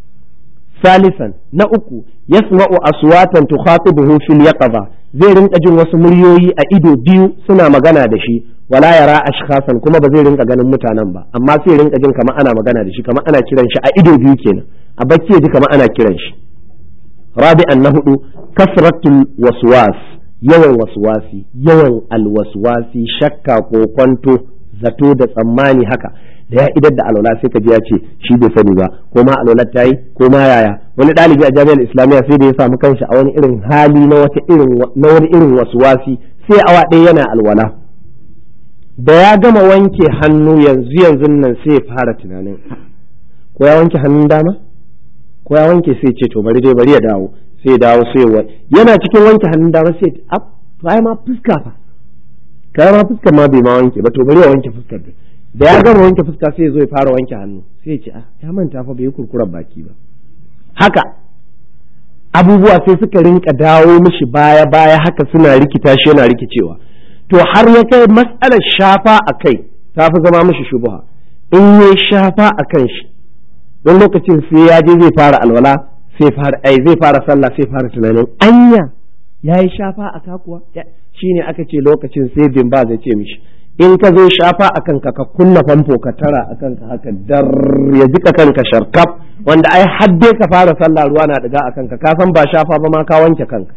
salisan na uku yasma'u aswatan tukhatibuhu fil yaqظة zai rinka jin wasu muryoyi a ido biyu suna magana da shi wala yara ashkhasan kuma ba zai rinka ganin mutanen ba amma sai rinka jin kamar ana magana da shi kamar ana kiran shi a ido biyu kenan a bacci ya ji kamar ana kiran shi rabi'an na hudu kasratul waswas yawan waswasi yawan alwaswasi shakka ko kwanto zato da tsammani haka da ya idar da alwala sai ka ji ya ce shi bai sani ba ko ma alwalar ta yi ko ma yaya wani ɗalibi a jami'ar islamiyya sai da ya samu kanshi a wani irin hali na wata irin na wani irin waswasi sai awa ɗaya yana alwala da ya gama wanke hannu yanzu yanzu nan sai ya fara tunanin ko ya wanke hannun dama ko ya wanke sai ce to bari dai bari ya dawo sai ya dawo sai ya yana cikin wanke hannun dama sai ya to ai ma fuska fa kai ma fuskar ma bai ma wanke ba to bari ya wanke fuskar dai da ya gama wanke fuska sai ya zo ya fara wanke hannu sai ya ce ah ya manta fa bai kurkurar baki ba haka abubuwa sai suka rinka dawo mishi baya baya haka suna rikita shi yana rikicewa to har ya kai matsalar shafa a kai ta fi zama mishi shubuha in ya shafa a kan shi don lokacin sai ya je zai fara alwala sai fara ai zai fara sallah sai fara tunanin anya ya yi shafa a kakuwa shine aka ce lokacin sai bin ba zai ce mishi in ka zo shafa a kanka ka kunna famfo ka tara a kanka haka dar ya jika kanka sharkaf wanda ai hadde ka fara sallah ruwa na daga a kanka ka san ba shafa ba ma ka wanke kanka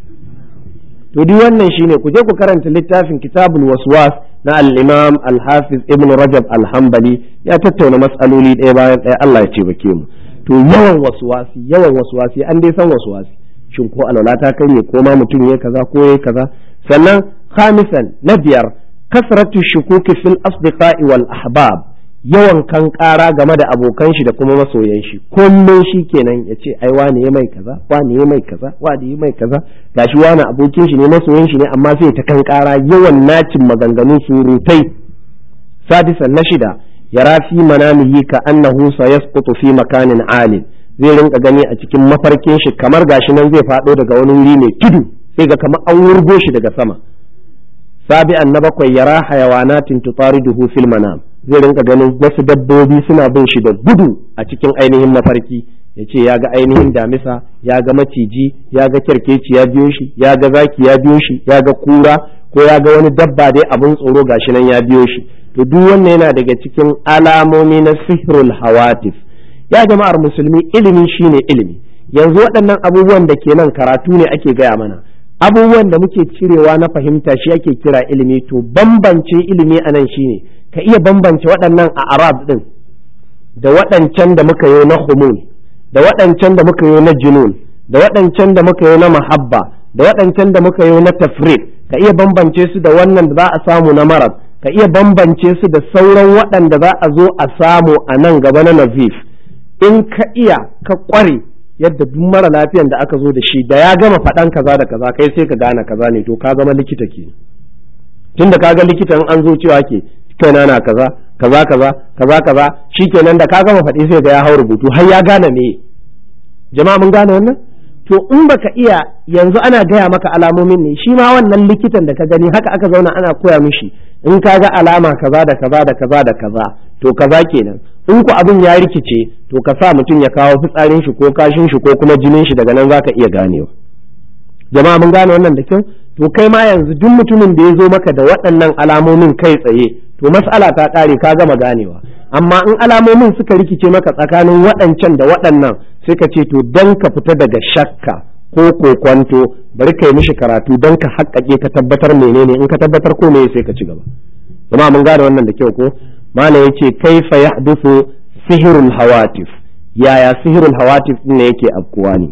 to duk wannan shine ku je ku karanta littafin kitabul waswas na al-imam al-hafiz ibn rajab al-hanbali ya tattauna mas'aloli ɗaya bayan ɗaya Allah ya ce bake mu to yawan wasuwasi yawan wasuwasi an dai san wasuwasi shin ko alwala ta karye ko ma mutum ya kaza ko ya kaza sannan khamisan na biyar kasratu shukuki fil asdiqa'i wal ahbab yawan kan kara game da abokan shi da kuma masoyan shi kullum shi kenan ya ce ai wani ya mai kaza wani ya mai kaza wani ya mai kaza gashi wani abokin shi ne masoyan shi ne amma sai ta kan kara yawan nacin maganganu surutai sadisan na shida yara fi manamihi ka annahu sayasqutu fi makanin alin zai rinka gani a cikin mafarkin shi kamar gashi nan zai faɗo daga wani wuri mai tudu sai ga kamar an wurgo shi daga sama sabi'an na bakwai yara hayawanatin tutariduhu fil manam zai rinka ganin wasu dabbobi suna bin shi da gudu a cikin ainihin mafarki ya ce ya ga ainihin damisa ya ga maciji ya ga kyarkeci ya biyo shi ya ga zaki ya biyo shi ya ga kura ko ya ga wani dabba dai abin tsoro gashi nan ya biyo shi to duk wannan yana daga cikin alamomi na sihrul hawatif ya jama'ar musulmi ilimi shine ilimi yanzu waɗannan abubuwan da ke nan karatu ne ake gaya mana abubuwan da muke cirewa na fahimta shi ake kira ilimi to bambance ilimi a nan shine ka iya bambance waɗannan a arab ɗin da waɗancan da muka yi na humul da waɗancan da muka yi na junun da waɗancan da muka yi na mahabba da waɗancan da muka yi na tafrid ka iya bambance su da wannan da za a samu na marab ka iya bambance su da sauran waɗanda za a zo a samu a nan gaba na nazif in ka iya ka ƙware yadda duk mara lafiyan da aka zo da shi da ya gama faɗan kaza da kaza kai sai ka gane kaza ne to ka zama likita ke tunda ka ga likitan an zo cewa ke kaina na kaza kaza kaza kaza kaza shikenan da ka gama faɗi sai ga ya hau rubutu har ya gane me jama'a mun gane wannan to in baka iya yanzu ana gaya maka alamomin ne shi ma wannan likitan da ka gani haka aka zauna ana koya mishi in ka ga alama kaza da kaza da kaza da kaza to kaza kenan in ku abin ya rikice to ka sa mutum ya kawo fitsarin shi ko kashin shi ko kuma jinin shi daga nan zaka iya ganewa jama'a mun gane wannan da kyau to kai ma yanzu duk mutumin da ya zo maka da waɗannan alamomin kai tsaye to mas'ala ta ƙare ka gama ganewa amma in alamomin suka rikice maka tsakanin waɗancan da waɗannan sai ka ce to don ka fita daga shakka ko kokwanto bari ka yi mishi karatu don ka haƙƙaƙe ka tabbatar menene in ka tabbatar ko me sai ka ci gaba jama'a mun gane wannan da kyau ko malam yace kaifa yahduthu sihirul hawatif yaya sihirul hawatif ne yake afkuwa ne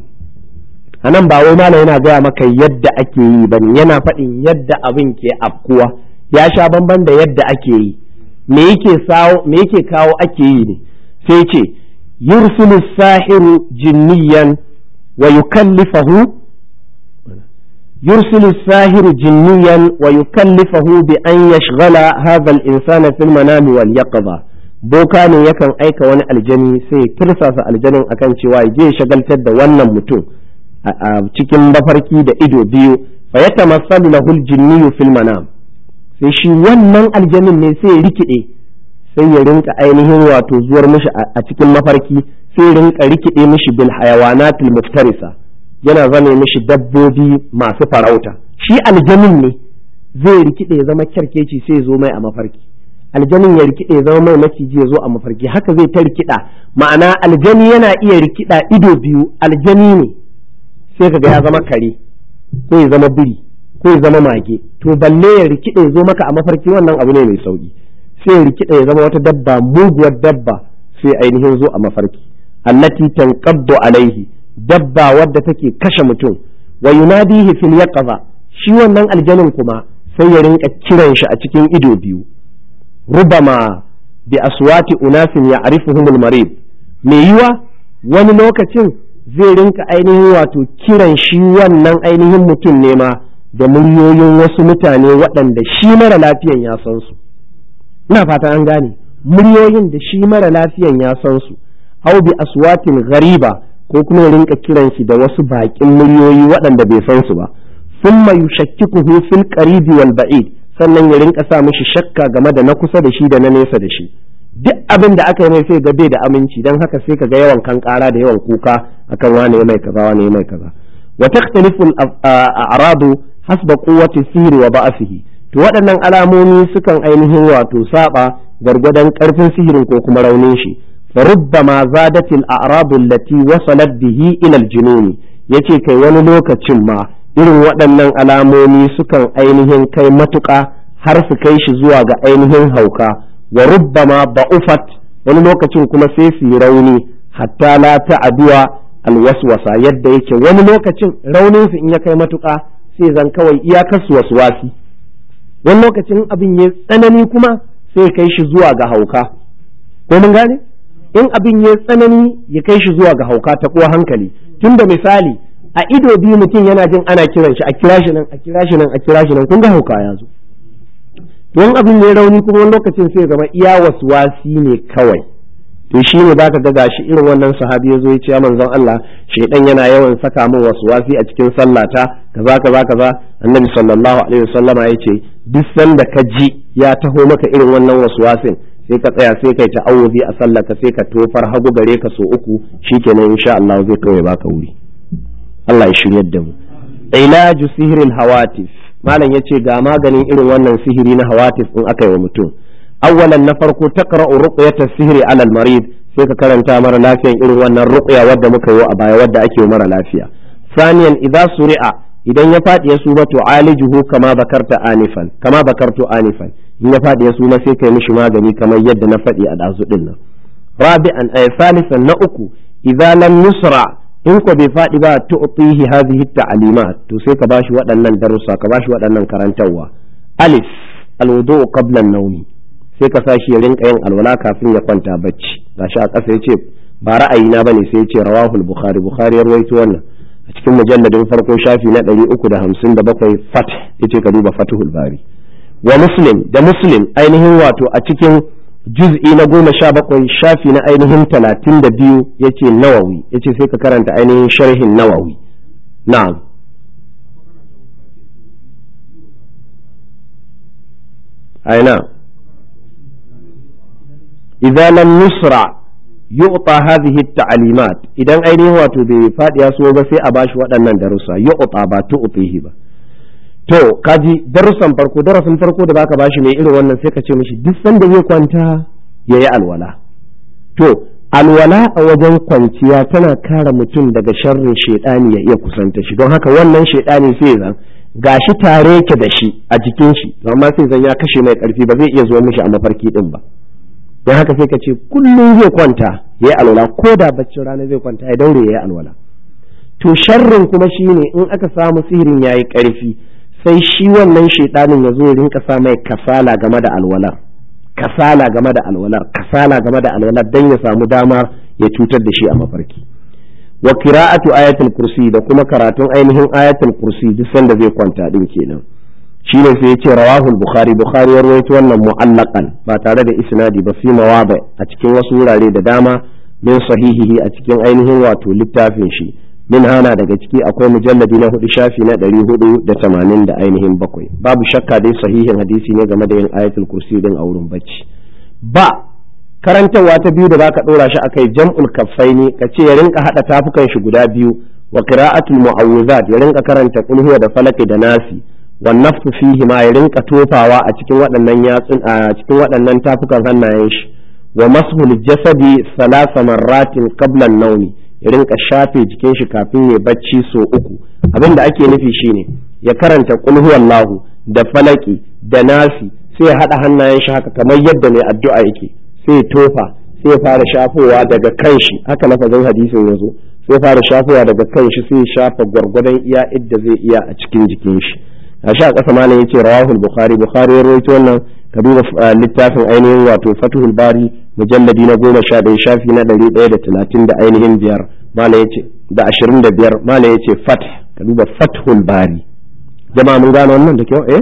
anan ba wai malam yana gaya maka yadda ake yi bane yana faɗin yadda abin ke afkuwa ya sha bamban da yadda ake yi me yake sawo me yake kawo ake yi ne sai ce yursilu sahiru jinniyan wa yukallifahu يرسل الساهر جنيا ويكلفه بأن يشغل هذا الإنسان في المنام واليقظة boka ne yakan aika wani aljani sai ya kirsasa aljanin akan cewa ya je shagaltar da wannan mutum a cikin mafarki da ido biyu fa ya tamassalu lahu aljinniyu fil manam sai shi wannan aljanin ne sai ya rikide sai ya rinka ainihin wato zuwar mishi a cikin mafarki sai ya rinka rikide mishi bil hayawanatil muftarisa yana zame mishi dabbobi masu farauta shi aljanin ne zai rikide ya zama kyarkeci sai ya zo mai a mafarki aljanin ya rikide ya zama mai maciji ya zo a mafarki haka zai ta rikida ma'ana aljani yana iya rikida ido biyu aljani ne sai kaga ya zama kare ko ya zama biri ko ya zama mage to balle ya rikide ya zo maka a mafarki wannan abu ne mai sauki sai ya rikide ya zama wata dabba muguwar dabba sai ainihin zo a mafarki allati tanqaddu alaihi dabba wadda take kashe mutum wa yunadihi fil yaqza shi wannan aljanin kuma sai ya rinka kiran shi a cikin ido biyu rubama bi aswati unasin ya'rifuhum al-marid me yiwa wani lokacin zai rinka ainihin wato kiran shi wannan ainihin mutum ne ma da muryoyin wasu mutane waɗanda shi mara lafiyan ya san su ina fata an gane muryoyin da shi mara lafiyan ya san su au bi aswatin ghariba ko kuma ya rinka kiran shi da wasu baƙin muryoyi waɗanda bai san su ba thumma yushakkikuhu fil qaribi wal ba'id sannan ya rinka sa mishi shakka game da na kusa da shi da na nesa da shi duk abin da aka yi mai sai ga bai da aminci dan haka sai ka ga yawan kan ƙara da yawan kuka akan wane mai kaza wane mai kaza wa takhtalifu al-a'radu hasba quwwati sihri wa ba'sihi to waɗannan alamomi sukan ainihin wato saba gargwadon ƙarfin sihirin ko kuma raunin shi فربما زادت الأعراض التي وصلت به إلى الجنون yace kai wani lokacin ma irin waɗannan alamomi sukan ainihin kai matuƙa har su kai shi zuwa ga ainihin hauka wa rubbama ba'ufat wani lokacin kuma sai su yi rauni hatta la ta'aduwa alwaswasa yadda yake wani lokacin raunin su in ya kai matuƙa sai zan kawai iyakar su waswasi wani lokacin abin ya tsanani kuma sai kai shi zuwa ga hauka ko mun gane in abin ya tsanani ya kai shi zuwa ga hauka ta kuwa hankali tunda misali a ido biyu mutum yana jin ana kiran shi a kira shi nan a kira shi nan a kira shi nan kun ga hauka ya zo don abin ya rauni kuma wani lokacin sai zama iya wasi ne kawai to shi ne baka ga gashi irin wannan sahabi ya zo ya ce manzon Allah shaidan yana yawan saka min wasi a cikin sallata kaza kaza kaza annabi sallallahu alaihi wasallama ya ce duk sanda ka ji ya taho maka irin wannan waswasin sai ka tsaya sai kai ta'awuzi a sallaka sai ka tofar hagu gare ka so uku shikenan insha Allah zai kawai baka wuri Allah ya shiryar da mu ilaju sihirin hawatif malam yace ga maganin irin wannan sihiri na hawatif in aka yi wa mutum awwalan na farko taqra'u ruqyata sihiri ala al-marid sai ka karanta mara lafiyan irin wannan ruqya wadda muka yi a baya wadda ake yi mara lafiya saniyan idza suri'a idan ya faɗi ya suma to alijuhu kama bakarta anifan kama bakartu anifan in ya faɗi ya suma sai kai mishi magani kamar yadda na faɗi a ɗazu ɗin nan rabi'an ay salisan na uku idza lam yusra in ko bai faɗi ba tu'tihi hadhihi ta'limat to sai ka bashi waɗannan darussa ka bashi waɗannan karantarwa alif alwudu qabla an-nawmi sai ka sashi ya rinka yin alwala kafin ya kwanta bacci gashi a ƙasa yace ba ra'ayina bane sai yace rawahul bukhari bukhari ya rawaito wannan a cikin mujalladin farko shafi na ɗari uku da hamsin da bakwai fat yace ka duba fatihul bari wa muslim da muslim ainihin wato a cikin juz'i na goma sha bakwai shafi na ainihin talatin da biyu yace nawawi yace sai ka karanta ainihin sharhin nawawi na'am aina idza lam nusra yu'ta hadhihi at-ta'limat idan ainihin wato bai fadi ya so ba sai a bashi waɗannan darussa yu'ta ba tu'tihi ba to kaji darussan farko darasin farko da baka bashi mai irin wannan sai ka ce mishi duk sanda zai kwanta yayi alwala to alwala a wajen kwanciya tana kare mutum daga sharrin shedani ya iya kusanta shi don haka wannan shedani sai zan gashi tare yake da shi a jikin shi amma sai zan ya kashe mai karfi ba zai iya zuwa mishi a mafarki din ba don haka sai ka ce kullum zai kwanta ya yi alwala ko da baccin rana zai kwanta ya daure ya yi alwala to sharrin kuma shi ne in aka samu sihirin ya yi ƙarfi sai shi wannan shaidanin ya zo ya rinka sa mai kasala game da alwalar kasala game da alwalar kasala game da alwalar don ya samu dama ya cutar da shi a mafarki wa qira'atu ayatul kursi da kuma karatun ainihin ayatul kursi duk sanda zai kwanta din kenan shi ne sai ya ce rawahul bukhari bukhari ya rawaito wannan mu'allaqan ba tare da isnadi ba fi mawadi a cikin wasu wurare da dama min sahihihi a cikin ainihin wato littafin shi min hana daga ciki akwai mujalladi na hudu shafi na ɗari hudu da tamanin da ainihin bakwai babu shakka dai sahihin hadisi ne game da yin ayatul kursi din a wurin bacci ba karantarwa ta biyu da baka ɗora shi akai jam'ul kaffaini ka ce ya rinka haɗa tafukan shi guda biyu wa qira'atul mu'awwizat ya rinka karanta qul da falaki da nasi wannafsu fihi ma ya rinka tofawa a cikin waɗannan yatsun a cikin waɗannan tafukan hannayen shi wa mashul jasadi salasa marratin qabla naumi ya rinka shafe jikin shi kafin ya bacci so uku abin da ake nufi shine ya karanta qul huwallahu da falaki da nasi sai ya haɗa hannayen shi haka kamar yadda mai addu'a yake sai ya tofa sai ya fara shafowa daga kanshi haka lafazin hadisin ya zo sai ya fara shafowa daga kanshi sai ya shafa gwargwadon iya idda zai iya a cikin jikin shi a sha ƙasa malam yace rawahul bukhari bukhari ya rawaito wannan ka duba littafin ainihin wato fatuhul bari mujalladi na goma sha ɗaya shafi na ɗari ɗaya da talatin da ainihin biyar malam yace da ashirin da biyar malam yace fat ka duba fathul bari jama'a mun gane wannan da kyau eh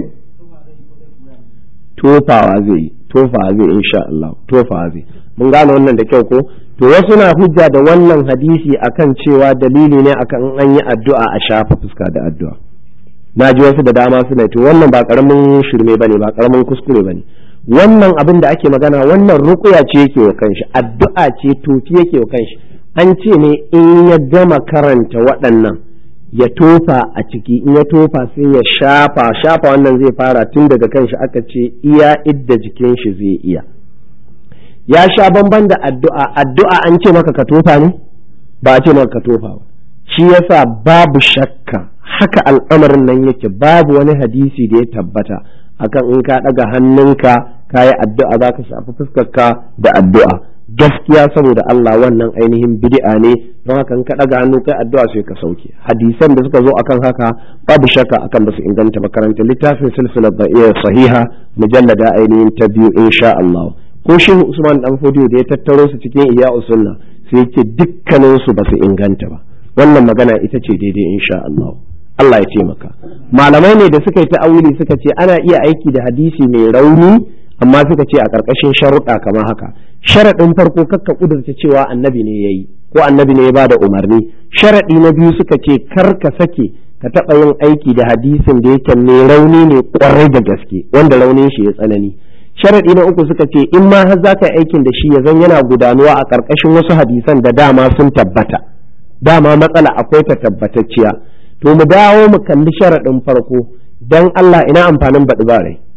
tofawa zai yi tofawa zai insha Allah tofawa zai mun gane wannan da kyau ko to wasu na hujja da wannan hadisi akan cewa dalili ne akan an yi addu'a a shafa fuska da addu'a na ji wasu da dama suna to wannan ba karamin shirme bane ba karamin kuskure bane wannan abin da ake magana wannan rukuya ce yake wa kanshi addu'a ce tofi yake wa kanshi an ce ne in ya gama karanta waɗannan ya tofa a ciki in ya tofa sai ya shafa shafa wannan zai fara tun daga kanshi aka ce iya idda jikin shi zai iya ya sha bamban da addu'a addu'a an ce maka ka tofa ne ba a ce maka ka tofa ba shi yasa babu shakka haka al'amarin nan yake babu wani hadisi da ya tabbata akan in ka ɗaga hannunka ka yi addu'a za ka shafi fuskarka da addu'a gaskiya saboda Allah wannan ainihin bid'a ne don haka in ka daga hannu kai addu'a sai ka sauke hadisan da suka zo akan haka babu shakka akan basu inganta ba karanta littafin silsilar da'iyar sahiha mujallada ainihin ta biyu insha Allah ko shehu Usman dan Fodiyo da ya tattaro su cikin iya sunna sai yake dukkanin su basu inganta ba wannan magana ita ce daidai insha Allah Allah ya taimaka malamai ne da suka yi ta'awili suka ce ana iya aiki da hadisi mai rauni amma suka ce a ƙarƙashin sharuɗa kamar haka sharaɗin farko kakka ƙudurta cewa annabi ne ya yi ko annabi ne ya ba da umarni sharaɗi na biyu suka ce kar ka sake ka taɓa yin aiki da hadisin da yake mai rauni ne ƙwarai da gaske wanda raunin shi ya tsanani sharaɗi na uku suka ce in ma har za ka aikin da shi ya zan yana gudanuwa a ƙarƙashin wasu hadisan da dama sun tabbata dama matsala akwai ta tabbatacciya to mu dawo mu kalli sharaɗin farko don Allah ina amfanin baɗi ba rai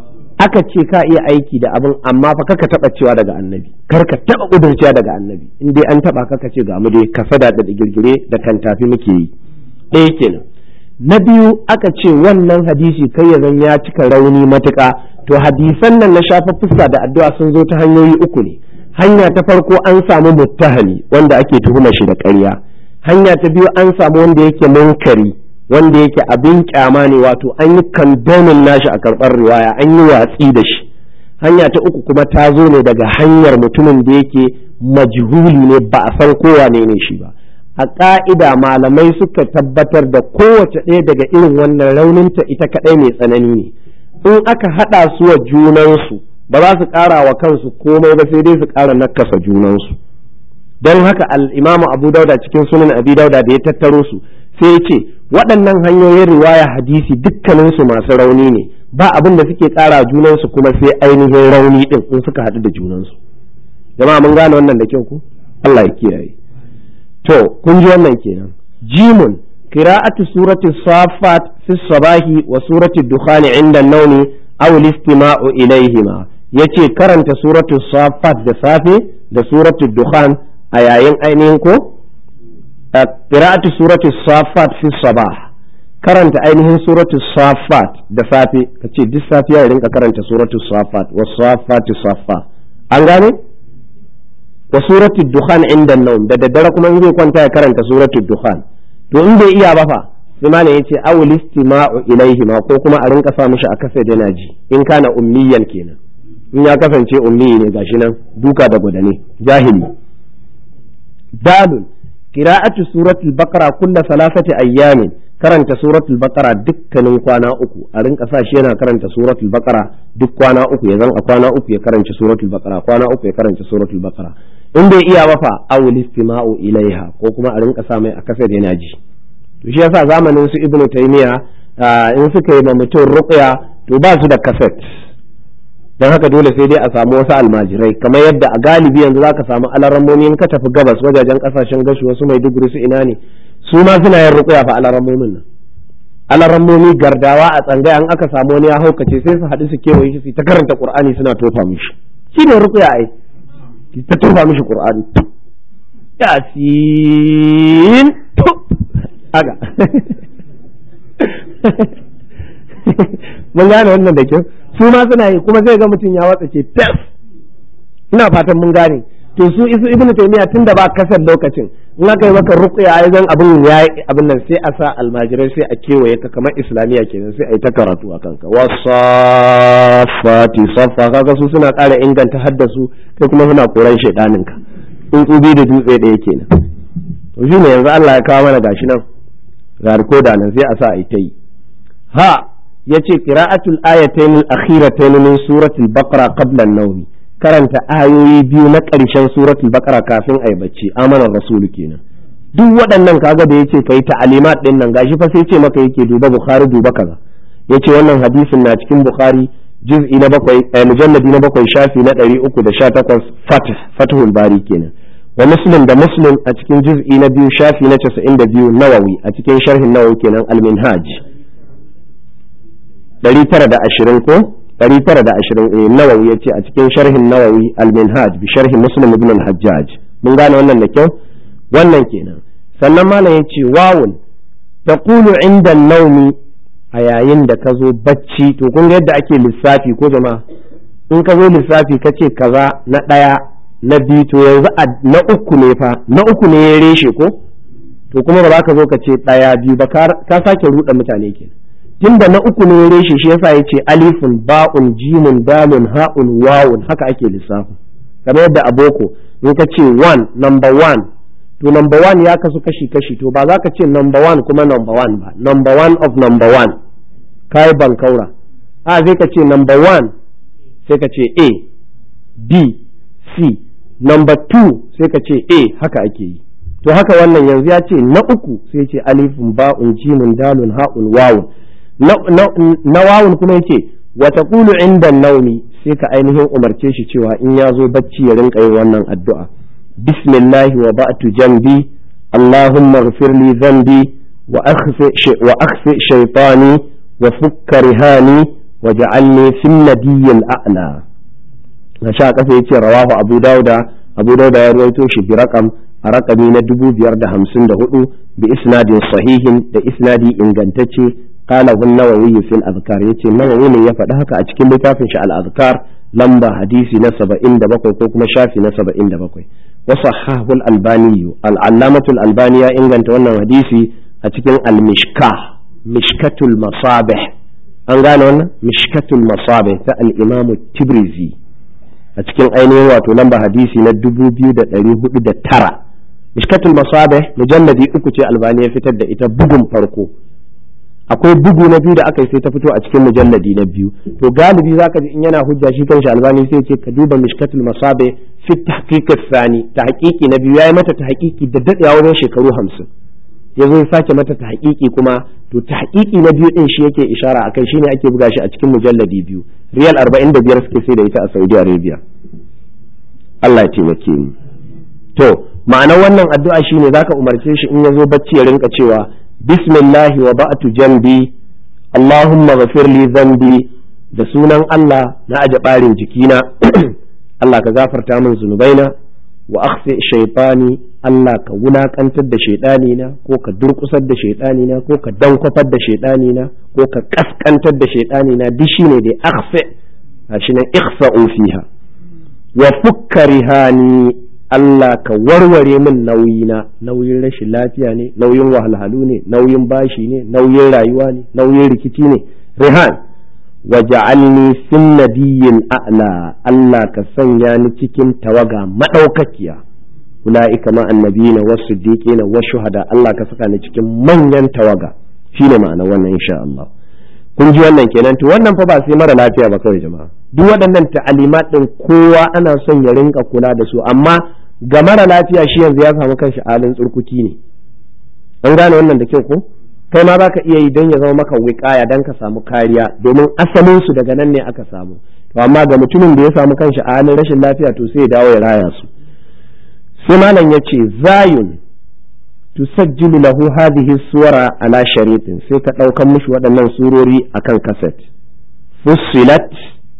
aka ce ka iya aiki da abin amma fa kaka taba cewa daga annabi kar ka taba kudurciya daga annabi in dai an taba kaka ce ga mu dai kasada da girgire da kan tafi muke yi ɗaya kenan na biyu aka ce wannan hadisi kai ya zan ya cika rauni matuƙa to hadisan nan na shafa fuska da addu'a sun zo ta hanyoyi uku ne hanya ta farko an samu muttahali wanda ake tuhuma shi da ƙarya hanya ta biyu an samu wanda yake munkari wanda yake abin kyama ne wato an yi kandomin nashi a karɓar riwaya an yi watsi da shi hanya ta uku kuma ta zo ne daga hanyar mutumin da yake majhuli ne ba a san kowa ne ne shi ba a ƙa'ida malamai suka tabbatar da kowace ɗaya daga irin wannan rauninta ita kaɗai mai tsanani ne in aka haɗa su wa junansu ba za su ƙara wa kansu komai ba sai dai su ƙara nakasa junansu don haka al'imamu abu dauda cikin sunan abi dauda da ya tattaro su sai ya ce waɗannan hanyoyin riwaya hadisi dukkaninsu masu rauni ne ba abin da suke ƙara junansu kuma sai ainihin rauni ɗin in suka haɗu da junansu jama'a mun gane wannan da kyau ku Allah ya kiyaye to kun ji wannan kenan jimun qira'atu surati safat fi sabahi wa surati dukhan inda nauni aw al-istima'u ilayhima yace karanta suratu safat da safe da suratu dukhan a yayin ainihin ko qira'atu surati safat fi sabah karanta ainihin suratu safat da safe kace duk safiya ya rinka karanta suratu safat wa safati safa an gane wa suratu dukhan inda naum da daddare kuma in zai kwanta ya karanta suratu dukhan to in bai iya ba fa sai malam yace awul istima'u ilaihi ma ko kuma a rinka sa mishi a kasa da naji in kana ummiyan kenan in ya kasance ummi ne gashi nan duka da gudane jahili dalun qira'atu suratul baqara kulla salasati ayyamin karanta suratul baqara dukkanin kwana uku a rinka sa shi yana karanta suratul baqara duk kwana uku ya zan a kwana uku ya karanta suratul baqara kwana uku ya karanta suratul baqara in bai iya ba fa awul istima'u ilaiha ko kuma a rinka sa mai a kasa da yana ji to shi yasa zamanin su ibnu taymiya in suka yi ma mutum ruqya to ba su da kaset don haka dole sai dai a samu wasu almajirai kamar yadda a galibi yanzu zaka samu alarammomi in ka tafi gabas wajajen kasashen gashi wasu mai duguri su ina ne su ma suna yin ruqya fa alarammomin nan alarammomi gardawa a tsangaya an aka samu wani ya haukace sai su haɗu su kewaye shi su ta karanta qur'ani suna tofa mishi shine ruqya ai ta tofa mishi qur'ani yasin to aga mun gane wannan da kyau su ma suna yi kuma zai ga mutum ya watsa ce fes ina fatan mun gane to su isu ibnu taymiya tun da ba kasar lokacin in aka yi maka ruqya ai zan abin ya abin nan sai a sa almajirai sai a kewaye ka kamar islamiya kenan sai a yi ta karatu a kanka wasafati safa kaga su suna ƙara inganta haddasu kai kuma suna koran shaidanin ka in tsubi da dutse ɗaya kenan to shine yanzu Allah ya kawo mana gashi nan ga rikoda nan sai a sa a yi ta yi ha yace qira'atul ayatayn al-akhiratayn min suratul baqara qabla an-nawm karanta ayoyi biyu na ƙarshen suratul baqara kafin ayi bacci amanar rasul kenan duk waɗannan kaga da yace kai ta'alimat din nan gashi fa sai ce maka yake duba bukhari duba kaza yace wannan hadisin na cikin bukhari juz'i na bakwai mujalladi na bakwai shafi na ɗari uku da sha takwas fatih fatihul bari kenan wa muslim da muslim a cikin juz'i na biyu shafi na casa'in da biyu nawawi a cikin sharhin nawawi kenan al-minhaj ɗari tara da ashirin ko ɗari tara da ashirin nawawi ya ce a cikin sharhin nawawi al-minhaj bi sharhin muslim ibn al-hajjaj mun gane wannan da kyau wannan kenan sannan malam ya ce wawun taqulu inda naumi a yayin da ka zo bacci to kun ga yadda ake lissafi ko jama'a in ka zo lissafi ka ce kaza na ɗaya na biyu to yanzu na uku ne fa na uku ne ya reshe ko to kuma ba za ka zo ka ce ɗaya biyu ba ka sake ruɗa mutane ke tunda na uku ne ya reshe shi yasa ya ce alifun ba'un jimun dalun ha'un wawun haka ake lissafi kamar yadda a boko in ka ce one number one to number one ya kasu kashi kashi to ba za ka ce number one kuma number one ba number one of number one kai bankaura a zai ka ce number one sai ka ce a b c number two sai ka ce a haka ake yi to haka wannan yanzu ya ce na uku sai ce alifun ba'un jimin dalun ha'un wawun na wawun kuma yake wata kulu inda naumi sai ka ainihin umarce shi cewa in ya zo bacci ya rinka yin wannan addu'a bismillah wa ba'tu jambi allahumma ighfir li dhanbi wa akhfi shaytani wa fukka rihani wa ja'alni fil nadiyyil a'la na sha kasa yace rawahu abu dauda abu dauda ya ruwaito shi bi raqam a raƙami na dubu biyar da hamsin da hudu bi isnadin sahihin da isnadi ingantacce qala hun nawawi fil azkar yace nawawi ne ya faɗi haka a cikin littafin shi al azkar lamba hadisi na saba'in da bakwai ko kuma shafi na saba'in da bakwai wa sahahu al albani al allamatu al albani ya inganta wannan hadisi a cikin al mishkah mishkatul masabih an gane wannan mishkatul masabih ta al imam tibrizi a cikin ainihin wato lamba hadisi na dubu biyu da ɗari hudu da tara mishkatul masabih mujalladi uku ce albani ya fitar da ita bugun farko akwai bugu na biyu da aka yi sai ta fito a cikin mujalladi na biyu to galibi zaka ji in yana hujja shi kanshi albani sai ce ka duba mishkatul masabih fi tahqiq sani tahqiqi na biyu yayi mata tahqiqi da dadewa wajen shekaru hamsin ya zo ya sake mata tahqiqi kuma to tahqiqi na biyu din shi yake ishara akai shine ake buga shi a cikin mujalladi biyu riyal 45 suke sai da ita a Saudi Arabia Allah ya taimake mu to ma'anar wannan addu'a shine zaka umarce shi in ya zo bacci ya rinka cewa bismillahi wa ba'tu jambi Allahumma ghafir li dhanbi da sunan Allah na aje barin jikina Allah ka gafarta min zunubaina wa akhfi shaytani Allah ka wulakantar da shaidani na ko ka durkusar da shaidani na ko ka dankwafar da shaidani na ko ka kaskantar da shaidani na duk shine dai akhfi shi nan ikhfa'u fiha wa fukka rihani Allah ka warware min nauyina nauyin rashin lafiya ne nauyin wahalhalu ne nauyin bashi ne nauyin rayuwa ne nauyin rikici ne rihan wa ja'alni fin nabiyyin a'la Allah ka sanya ni cikin tawaga madaukakiya ulaika ma annabiyina was siddiqina was shuhada Allah ka saka ni cikin manyan tawaga shine ma'ana wannan insha Allah kun ji wannan kenan to wannan fa ba sai mara lafiya ba kawai jama'a duk waɗannan ta'alimat din kowa ana son ya rinka kula da su amma ga mara lafiya shi yanzu ya samu kanshi halin tsurkuki ne an gane wannan da kyau ko kai ma baka iya yi don ya zama maka wiƙaya don ka samu kariya domin asalin su daga nan ne aka samu to amma ga mutumin da ya samu kanshi a halin rashin lafiya to sai ya dawo ya raya su sai malam ya ce zayun tusajjilu lahu hadhihi suwara ala sharitin sai ka ɗaukan mishi waɗannan surori akan kaset fussilat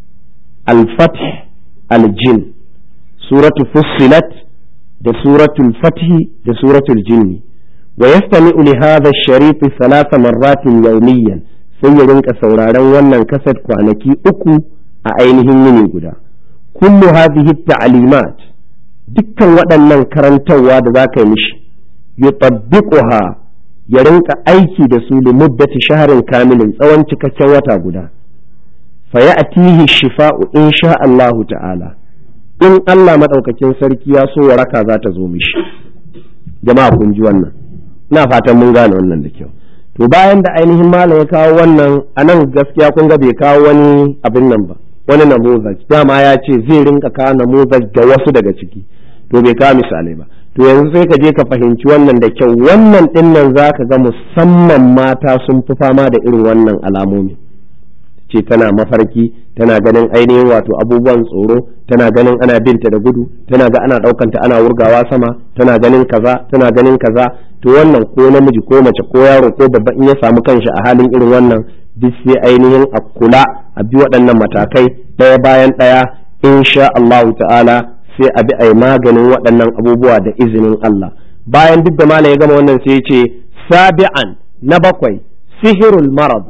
al-fath al-jin suratu fussilat da suratul fathi da suratul jinni wa yastami'u li hadha ash-sharif thalatha marratin yawmiyan sai ya rinka sauraron wannan kaset kwanaki uku a ainihin yini guda kullu hadhihi at-ta'limat dukkan waɗannan karantarwa da za ka yi mishi yutabbiquha ya rinka aiki da su li muddati shaharin kamilin tsawon cikakken wata guda fa ya'tihi shifa'u insha Allahu ta'ala in Allah madaukakin sarki ya so waraka za ta zo mishi jama'a kun ji wannan ina fatan mun gane wannan da kyau to bayan da ainihin malam ya kawo wannan anan gaskiya kun ga bai kawo wani abin nan ba wani namuzaj dama ya ce zai rinka kawo namuzaj ga wasu daga ciki to bai kawo misalai ba to yanzu sai ka je ka fahimci wannan da kyau wannan din nan za ka ga musamman mata sun fi fama da irin wannan alamomi ce tana mafarki tana ganin ainihin wato abubuwan tsoro tana ganin ana binta da gudu tana ga ana ɗaukanta ana wurgawa sama tana ganin kaza tana ganin kaza to wannan ko namiji ko mace ko yaro ko babba in ya samu kanshi a halin irin wannan duk sai ainihin a kula a bi waɗannan matakai ɗaya bayan ɗaya insha Allahu ta'ala sai a bi a yi maganin waɗannan abubuwa da izinin Allah bayan duk da malam ya gama wannan sai ya ce sabi'an na bakwai sihirul marad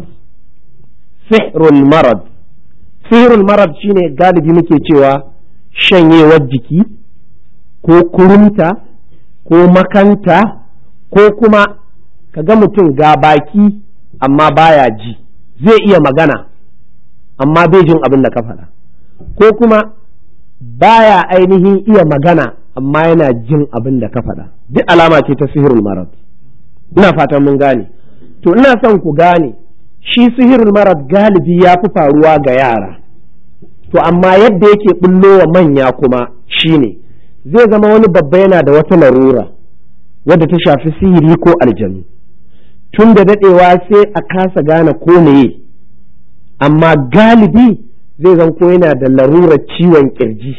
sihirul marad sihirul marad shine galibi muke cewa shanyewar jiki ko kurunta ko makanta ko kuma ka ga mutum ga baki amma baya ji zai iya magana amma bai jin abin da ka faɗa ko kuma baya ainihin iya magana amma yana jin abin da ka faɗa duk alama ce ta sihirul marad ina fatan mun gane to ina son ku gane shi sihirul marad galibi ya fi faruwa ga yara to amma yadda yake bullo wa manya kuma shine zai zama wani babba yana da wata larura wadda ta shafi sihiri ko aljanu tun da daɗewa sai a kasa gane ko meye amma galibi zai zan ko yana da larurar ciwon kirji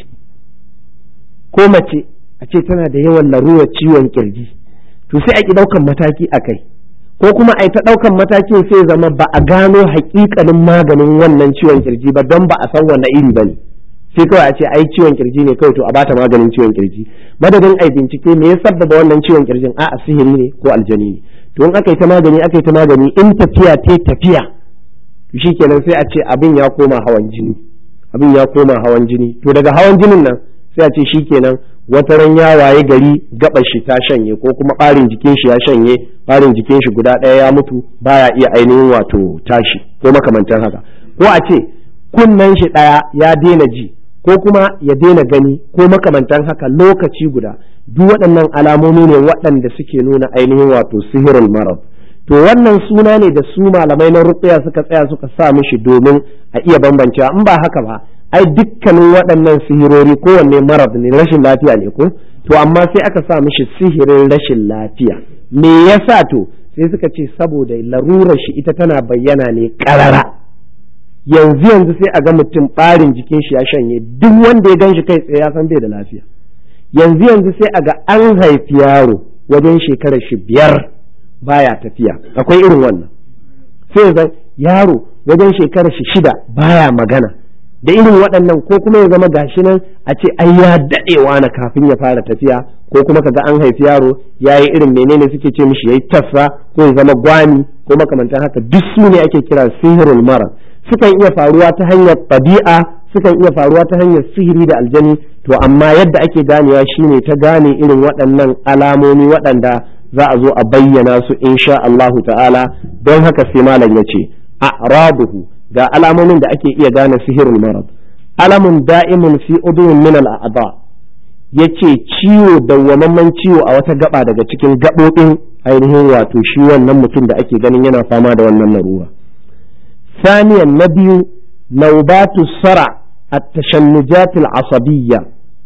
ko mace a ce tana da yawan larurar ciwon kirji to sai a ki ɗaukan mataki a kai ko kuma a yi ta ɗaukan matakin sai zama ba a gano haƙiƙanin maganin wannan ciwon kirji ba don ba a san wanne iri ba ne sai kawai a ce ai ciwon kirji ne kawai to a bata maganin ciwon kirji madadin ai bincike me ya sabbaba wannan ciwon kirjin a'a sihiri ne ko aljani ne to in aka yi ta magani aka yi ta magani in tafiya ta tafiya to shikenan sai a ce abin ya koma hawan jini abin ya koma hawan jini to daga hawan jinin nan sai a ce shikenan wata ran ya waye gari gaɓar shi ta shanye ko kuma ɓarin jikin shi ya shanye ɓarin jikin shi guda ɗaya ya mutu baya iya ainihin wato tashi ko makamantan haka ko a ce kunnen shi ɗaya ya daina ji ko kuma ya daina gani ko makamantan haka lokaci guda duk waɗannan alamomi ne waɗanda suke nuna ainihin wato sihirul marad to wannan suna ne da su malamai na ruqya suka tsaya suka sa mishi domin a iya bambancewa in ba haka ba ai dukkanin waɗannan sihirori kowanne marad ne rashin lafiya ne ko to amma sai aka sa mishi sihirin rashin lafiya me yasa to sai suka ce saboda larurar shi ita tana bayyana ne ƙarara yanzu yanzu sai a ga mutum ɓarin jikin shi ya shanye duk wanda ya gan shi kai tsaye ya san bai da lafiya yanzu yanzu sai a ga an haifi yaro wajen shekarar shi biyar baya tafiya akwai irin wannan sai zan yaro wajen shekarar shi shida baya magana da irin waɗannan ko kuma ya zama gashi nan a ce ai ya daɗewa na kafin ya fara tafiya ko kuma kaga an haifi yaro ya yi irin menene suke ce mishi ya yi tafsa ko ya zama gwani ko makamantan haka duk su ne ake kira sihirul mara sukan iya faruwa ta hanyar ɗabi'a sukan iya faruwa ta hanyar sihiri da aljani to amma yadda ake ganewa shine ta gane irin waɗannan alamomi waɗanda za a zo a bayyana su insha Allahu ta'ala don haka sai malam ya ce a'rabuhu ga alamomin da ake iya gane sihirul marad alamun da'imun fi udun min al'ada yace ciwo dawwamamman ciwo a wata gaba daga cikin gabobin ainihin wato shi wannan mutum da ake ganin yana fama da wannan larura saniyan na biyu naubatu sara at-tashannujat al-asabiyya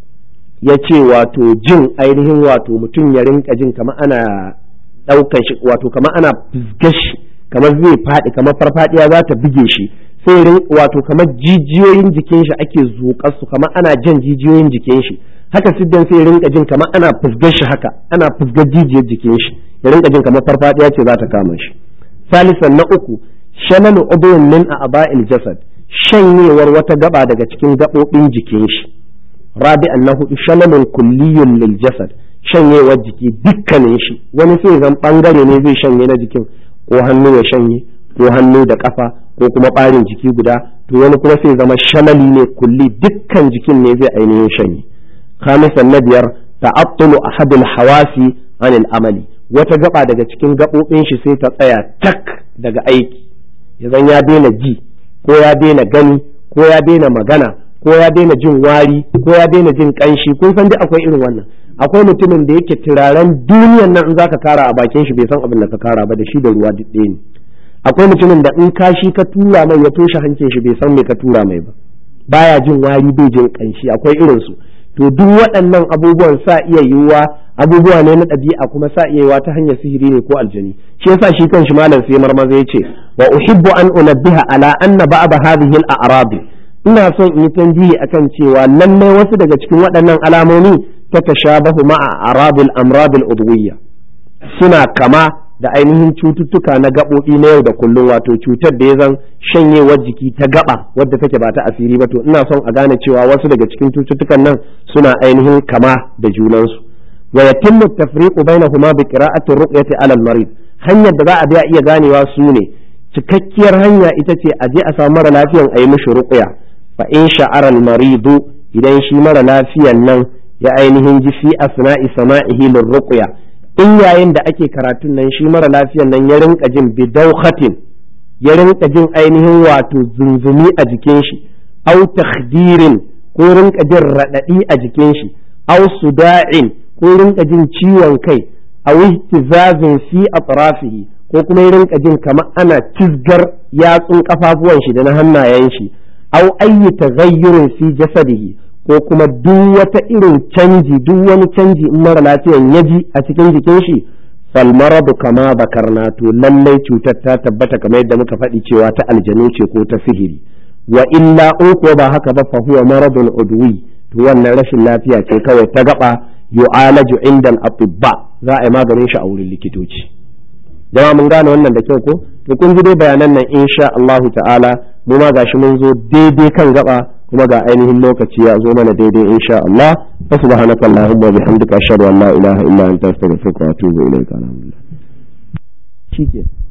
yace wato jin ainihin wato mutum ya rinka jin kamar ana daukan shi wato kamar ana fizgashi kamar zai faɗi kamar farfadiya za ta buge shi sai wato kamar jijiyoyin jikin shi ake zuƙar su kamar ana jan jijiyoyin jikin shi haka siddan sai rinka jin kamar ana fusgar shi haka ana fusgar jijiyar jikin shi ya rinka jin kamar farfadiya ce za ta kama shi salisan na uku shanalu udun min a'ba'il jasad shanyewar wata gaba daga cikin gabobin jikin shi rabi'an na hudu shanalun kulliyun lil jasad shanyewar jiki dukkanin shi wani sai zan bangare ne zai shanye na jikin ko hannu ya shanye ko hannu da kafa ko kuma ɓarin jiki guda to wani kuma sai zama shamali ne kulli dukkan jikin ne zai ainihin shanye khamisan na biyar ta'attulu ahadul hawasi anil amali wata gaba daga cikin gabobin shi sai ta tsaya tak daga aiki yazan ya daina ji ko ya daina gani ko ya daina magana ko ya daina jin wari ko ya daina jin kanshi kun san dai akwai irin wannan akwai mutumin da yake turaren duniyan nan in zaka kara a bakin shi bai san abin da ka kara ba da shi da ruwa duk ɗaya ne akwai mutumin da in kashi ka tura mai ya toshe hancin shi bai san me ka tura mai ba baya jin wari bai jin kanshi akwai irin su to duk waɗannan abubuwan sa iya yiwuwa abubuwa ne na ɗabi'a kuma sa iya yiwuwa ta hanyar sihiri ne ko aljani shi yasa shi kan shi malam sai marmaza yace wa uhibbu an unabbiha ala anna ba'd hadhihi al-a'rab ina son in yi tambihi akan cewa lallai wasu daga cikin waɗannan alamomi ta tashabahu ma'a arabil amradil udwiyya suna kama da ainihin cututtuka na gaɓoɓi na yau da kullum wato cutar da ya zan shanyewar jiki ta gaba wadda take ba ta asiri ba to ina son a gane cewa wasu daga cikin cututtukan nan suna ainihin kama da junansu wa yatimmu tafriqu bainahuma bi qira'ati ruqyati 'ala al-marid hanyar da za a biya iya ganewa su ne cikakkiyar hanya ita ce a je a samu mara lafiyan a yi mishi ruqya fa in sha'ara al-maridu idan shi mara lafiyan nan ya ainihin ji fi asna'i sama'ihi lirruqya in yayin da ake karatun nan shi mara lafiyan nan ya rinka jin bidauhatin ya rinka jin ainihin wato zunzumi a jikin shi au takhdirin ko rinka jin radadi a jikin shi au suda'in ko rinka jin ciwon kai au ihtizazin fi atrafihi ko kuma ya rinka jin kamar ana cizgar yatsun kafafuwan shi da na hannayen shi au ayyi taghayyurin fi jasadihi ko kuma duk wata irin canji duk wani canji in mara lafiyan ya ji a cikin jikin shi fal maradu kama bakarna to lallai cutar ta tabbata kamar yadda muka faɗi cewa ta aljanu ce ko ta sihiri wa illa in ko ba haka ba fa huwa maradun udwi to wannan rashin lafiya ce kawai ta gaba yu'alaju inda al-atibba za a yi maganin shi a wurin likitoci jama mun gane wannan da kyau ko to kun ji dai bayanan nan insha Allahu ta'ala mu ma gashi mun zo daidai kan gaba kuma ga ainihin lokaci ya zo mana daidai insha Allah fa subhanaka allahumma wa bihamdika ashhadu an la ilaha illa anta astaghfiruka wa atubu ilaika alhamdulillah shike